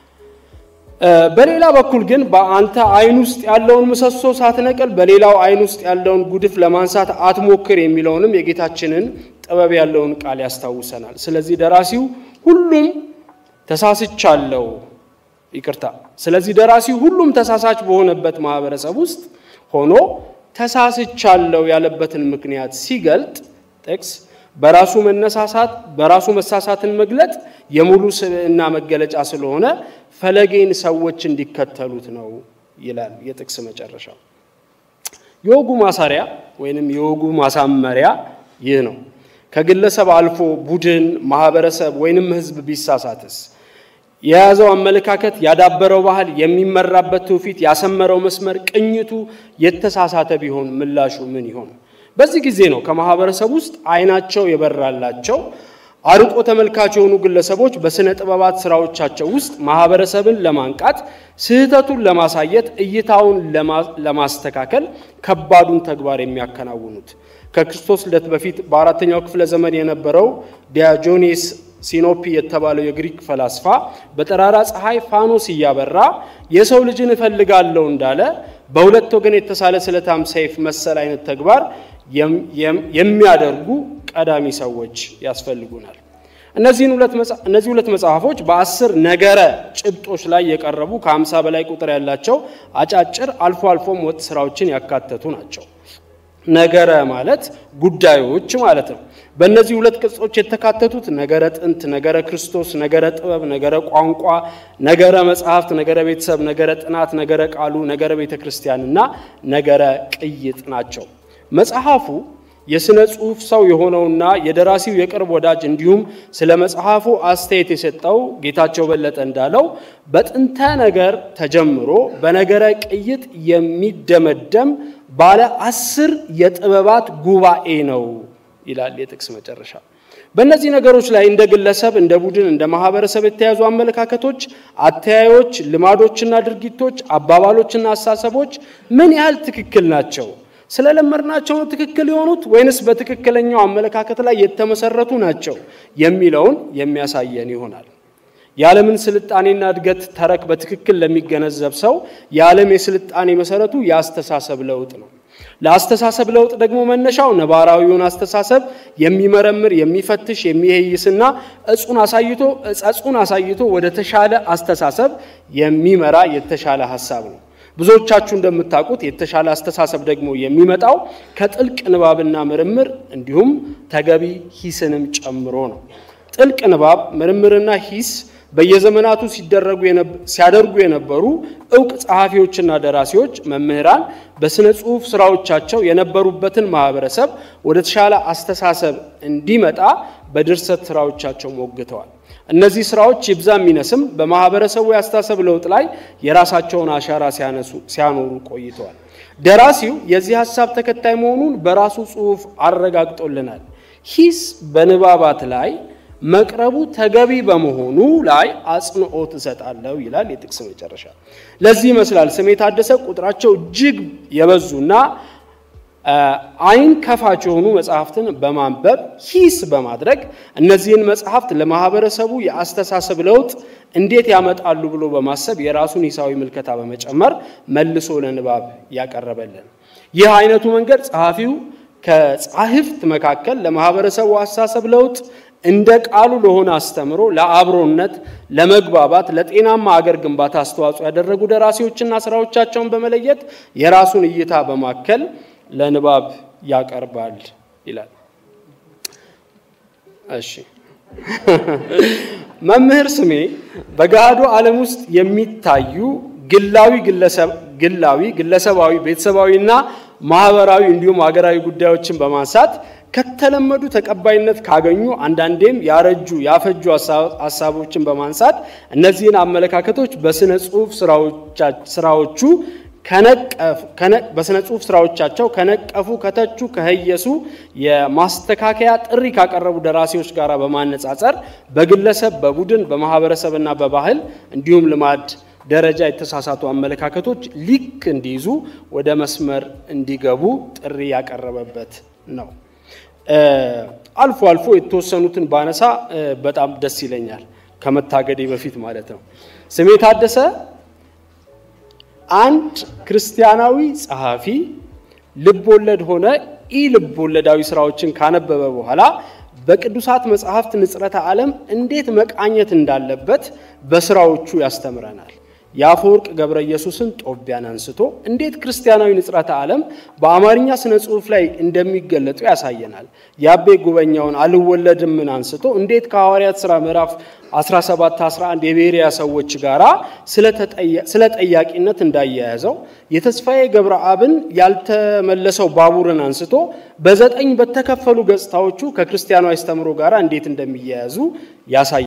በሌላ በኩል ግን በአንተ አይን ውስጥ ያለውን ምሰሶ ሳትነቅል በሌላው አይን ውስጥ ያለውን ጉድፍ ለማንሳት አትሞክር የሚለውንም የጌታችንን ጥበብ ያለውን ቃል ያስታውሰናል። ስለዚህ ደራሲው ሁሉም ተሳስቻለሁ፣ ይቅርታ። ስለዚህ ደራሲው ሁሉም ተሳሳች በሆነበት ማህበረሰብ ውስጥ ሆኖ ተሳስቻለሁ ያለበትን ምክንያት ሲገልጥ ጥቅስ በራሱ መነሳሳት በራሱ መሳሳትን መግለጥ የሙሉ ስብዕና መገለጫ ስለሆነ ፈለጌን ሰዎች እንዲከተሉት ነው ይላል የጥቅስ መጨረሻ። የወጉ ማሳሪያ ወይንም የወጉ ማሳመሪያ ይህ ነው። ከግለሰብ አልፎ ቡድን፣ ማህበረሰብ ወይንም ህዝብ ቢሳሳትስ የያዘው አመለካከት፣ ያዳበረው ባህል፣ የሚመራበት ትውፊት፣ ያሰመረው መስመር፣ ቅኝቱ የተሳሳተ ቢሆን ምላሹ ምን ይሆን? በዚህ ጊዜ ነው ከማህበረሰብ ውስጥ አይናቸው የበራላቸው አርቆ ተመልካች የሆኑ ግለሰቦች በስነ ጥበባት ስራዎቻቸው ውስጥ ማህበረሰብን ለማንቃት ስህተቱን ለማሳየት እይታውን ለማስተካከል ከባዱን ተግባር የሚያከናውኑት። ከክርስቶስ ልደት በፊት በአራተኛው ክፍለ ዘመን የነበረው ዲያጆኔስ ሲኖፒ የተባለው የግሪክ ፈላስፋ በጠራራ ፀሐይ ፋኖስ እያበራ የሰው ልጅን እፈልጋለሁ እንዳለ በሁለት ወገን የተሳለ ስለታም ሰይፍ መሰል አይነት ተግባር የሚያደርጉ ቀዳሚ ሰዎች ያስፈልጉናል። እነዚህ ሁለት መጽሐፎች በአስር ነገረ ጭብጦች ላይ የቀረቡ ከሀምሳ በላይ ቁጥር ያላቸው አጫጭር አልፎ አልፎም ወጥ ስራዎችን ያካተቱ ናቸው። ነገረ ማለት ጉዳዮች ማለት ነው። በእነዚህ ሁለት ቅጾች የተካተቱት ነገረ ጥንት፣ ነገረ ክርስቶስ፣ ነገረ ጥበብ፣ ነገረ ቋንቋ፣ ነገረ መጽሐፍት፣ ነገረ ቤተሰብ፣ ነገረ ጥናት፣ ነገረ ቃሉ፣ ነገረ ቤተ ክርስቲያን እና ነገረ ቅይጥ ናቸው። መጽሐፉ የሥነ ጽሑፍ ሰው የሆነውና የደራሲው የቅርብ ወዳጅ እንዲሁም ስለ መጽሐፉ አስተያየት የሰጠው ጌታቸው በለጠ እንዳለው በጥንተ ነገር ተጀምሮ በነገረ ቅይጥ የሚደመደም ባለ አስር የጥበባት ጉባኤ ነው ይላል የጥቅስ መጨረሻ። በእነዚህ ነገሮች ላይ እንደ ግለሰብ፣ እንደ ቡድን፣ እንደ ማህበረሰብ የተያዙ አመለካከቶች፣ አተያዮች፣ ልማዶችና ድርጊቶች፣ አባባሎችና አሳሰቦች ምን ያህል ትክክል ናቸው? ስለለመድናቸው ነው ትክክል የሆኑት ወይንስ በትክክለኛው አመለካከት ላይ የተመሰረቱ ናቸው የሚለውን የሚያሳየን ይሆናል። የዓለምን ስልጣኔና እድገት ተረክ በትክክል ለሚገነዘብ ሰው የዓለም የስልጣኔ መሰረቱ የአስተሳሰብ ለውጥ ነው። ለአስተሳሰብ ለውጥ ደግሞ መነሻው ነባራዊውን አስተሳሰብ የሚመረምር የሚፈትሽ፣ የሚሄይስና እጹን አሳይቶ እጸጹን አሳይቶ ወደ ተሻለ አስተሳሰብ የሚመራ የተሻለ ሀሳብ ነው። ብዙዎቻችሁ እንደምታውቁት የተሻለ አስተሳሰብ ደግሞ የሚመጣው ከጥልቅ ንባብና ምርምር እንዲሁም ተገቢ ሂስንም ጨምሮ ነው። ጥልቅ ንባብ ምርምርና ሂስ በየዘመናቱ ሲያደርጉ የነበሩ እውቅ ጸሐፊዎችና ደራሲዎች፣ መምህራን በሥነ ጽሑፍ ስራዎቻቸው የነበሩበትን ማህበረሰብ ወደ ተሻለ አስተሳሰብ እንዲመጣ በድርሰት ስራዎቻቸው ሞግተዋል። እነዚህ ስራዎች ይብዛ የሚነስም በማህበረሰቡ የአስተሳሰብ ለውጥ ላይ የራሳቸውን አሻራ ሲያኖሩ ቆይተዋል። ደራሲው የዚህ ሀሳብ ተከታይ መሆኑን በራሱ ጽሑፍ አረጋግጦልናል። ሂስ በንባባት ላይ መቅረቡ ተገቢ በመሆኑ ላይ አጽንኦት እሰጣለሁ ይላል የጥቅስ መጨረሻ። ለዚህ ይመስላል ስሜ ታደሰ ቁጥራቸው እጅግ የበዙና አይን ከፋች የሆኑ መጽሐፍትን በማንበብ ሂስ በማድረግ እነዚህን መጽሐፍት ለማህበረሰቡ የአስተሳሰብ ለውጥ እንዴት ያመጣሉ ብሎ በማሰብ የራሱን ሂሳዊ ምልከታ በመጨመር መልሶ ለንባብ ያቀረበልን። ይህ አይነቱ መንገድ ጸሐፊው ከጻሕፍት መካከል ለማህበረሰቡ አስተሳሰብ ለውጥ እንደ ቃሉ ለሆነ አስተምሮ፣ ለአብሮነት፣ ለመግባባት፣ ለጤናማ አገር ግንባታ አስተዋጽኦ ያደረጉ ደራሲዎችና ስራዎቻቸውን በመለየት የራሱን እይታ በማከል ለንባብ ያቀርባል ይላል። እሺ መምህር ስሜ በገሃዱ ዓለም ውስጥ የሚታዩ ግላዊ ግላዊ ግለሰባዊ ቤተሰባዊና ማህበራዊ እንዲሁም ሀገራዊ ጉዳዮችን በማንሳት ከተለመዱ ተቀባይነት ካገኙ አንዳንዴም ያረጁ ያፈጁ ሀሳቦችን በማንሳት እነዚህን አመለካከቶች በስነ ጽሁፍ ስራዎቹ በስነ ጽሁፍ ስራዎቻቸው ከነቀፉ፣ ከተቹ፣ ከህየሱ የማስተካከያ ጥሪ ካቀረቡ ደራሲዎች ጋር በማነጻጸር በግለሰብ በቡድን በማህበረሰብና በባህል እንዲሁም ልማድ ደረጃ የተሳሳቱ አመለካከቶች ሊክ እንዲይዙ ወደ መስመር እንዲገቡ ጥሪ ያቀረበበት ነው። አልፎ አልፎ የተወሰኑትን ባነሳ በጣም ደስ ይለኛል፣ ከመታገዴ በፊት ማለት ነው። ስሜ ታደሰ አንድ ክርስቲያናዊ ጸሐፊ ልብ ወለድ ሆነ ኢ ልብ ወለዳዊ ስራዎችን ካነበበ በኋላ በቅዱሳት መጽሐፍት ንጽረተ ዓለም እንዴት መቃኘት እንዳለበት በስራዎቹ ያስተምረናል። የአፈወርቅ ገብረ ኢየሱስን ጦቢያን አንስቶ እንዴት ክርስቲያናዊ ንጽረተ ዓለም በአማርኛ ስነ ጽሑፍ ላይ እንደሚገለጡ ያሳየናል። የአቤ ጉበኛውን አልወለድምን አንስቶ እንዴት ከሐዋርያት ሥራ ምዕራፍ 17 11 የቤሪያ ሰዎች ጋር ስለ ጠያቂነት እንዳያያዘው የተስፋዬ ገብረአብን ያልተመለሰው ባቡርን አንስቶ በዘጠኝ በተከፈሉ ገጽታዎቹ ከክርስቲያናዊ አስተምሮ ጋር እንዴት እንደሚያያዙ ያሳያል።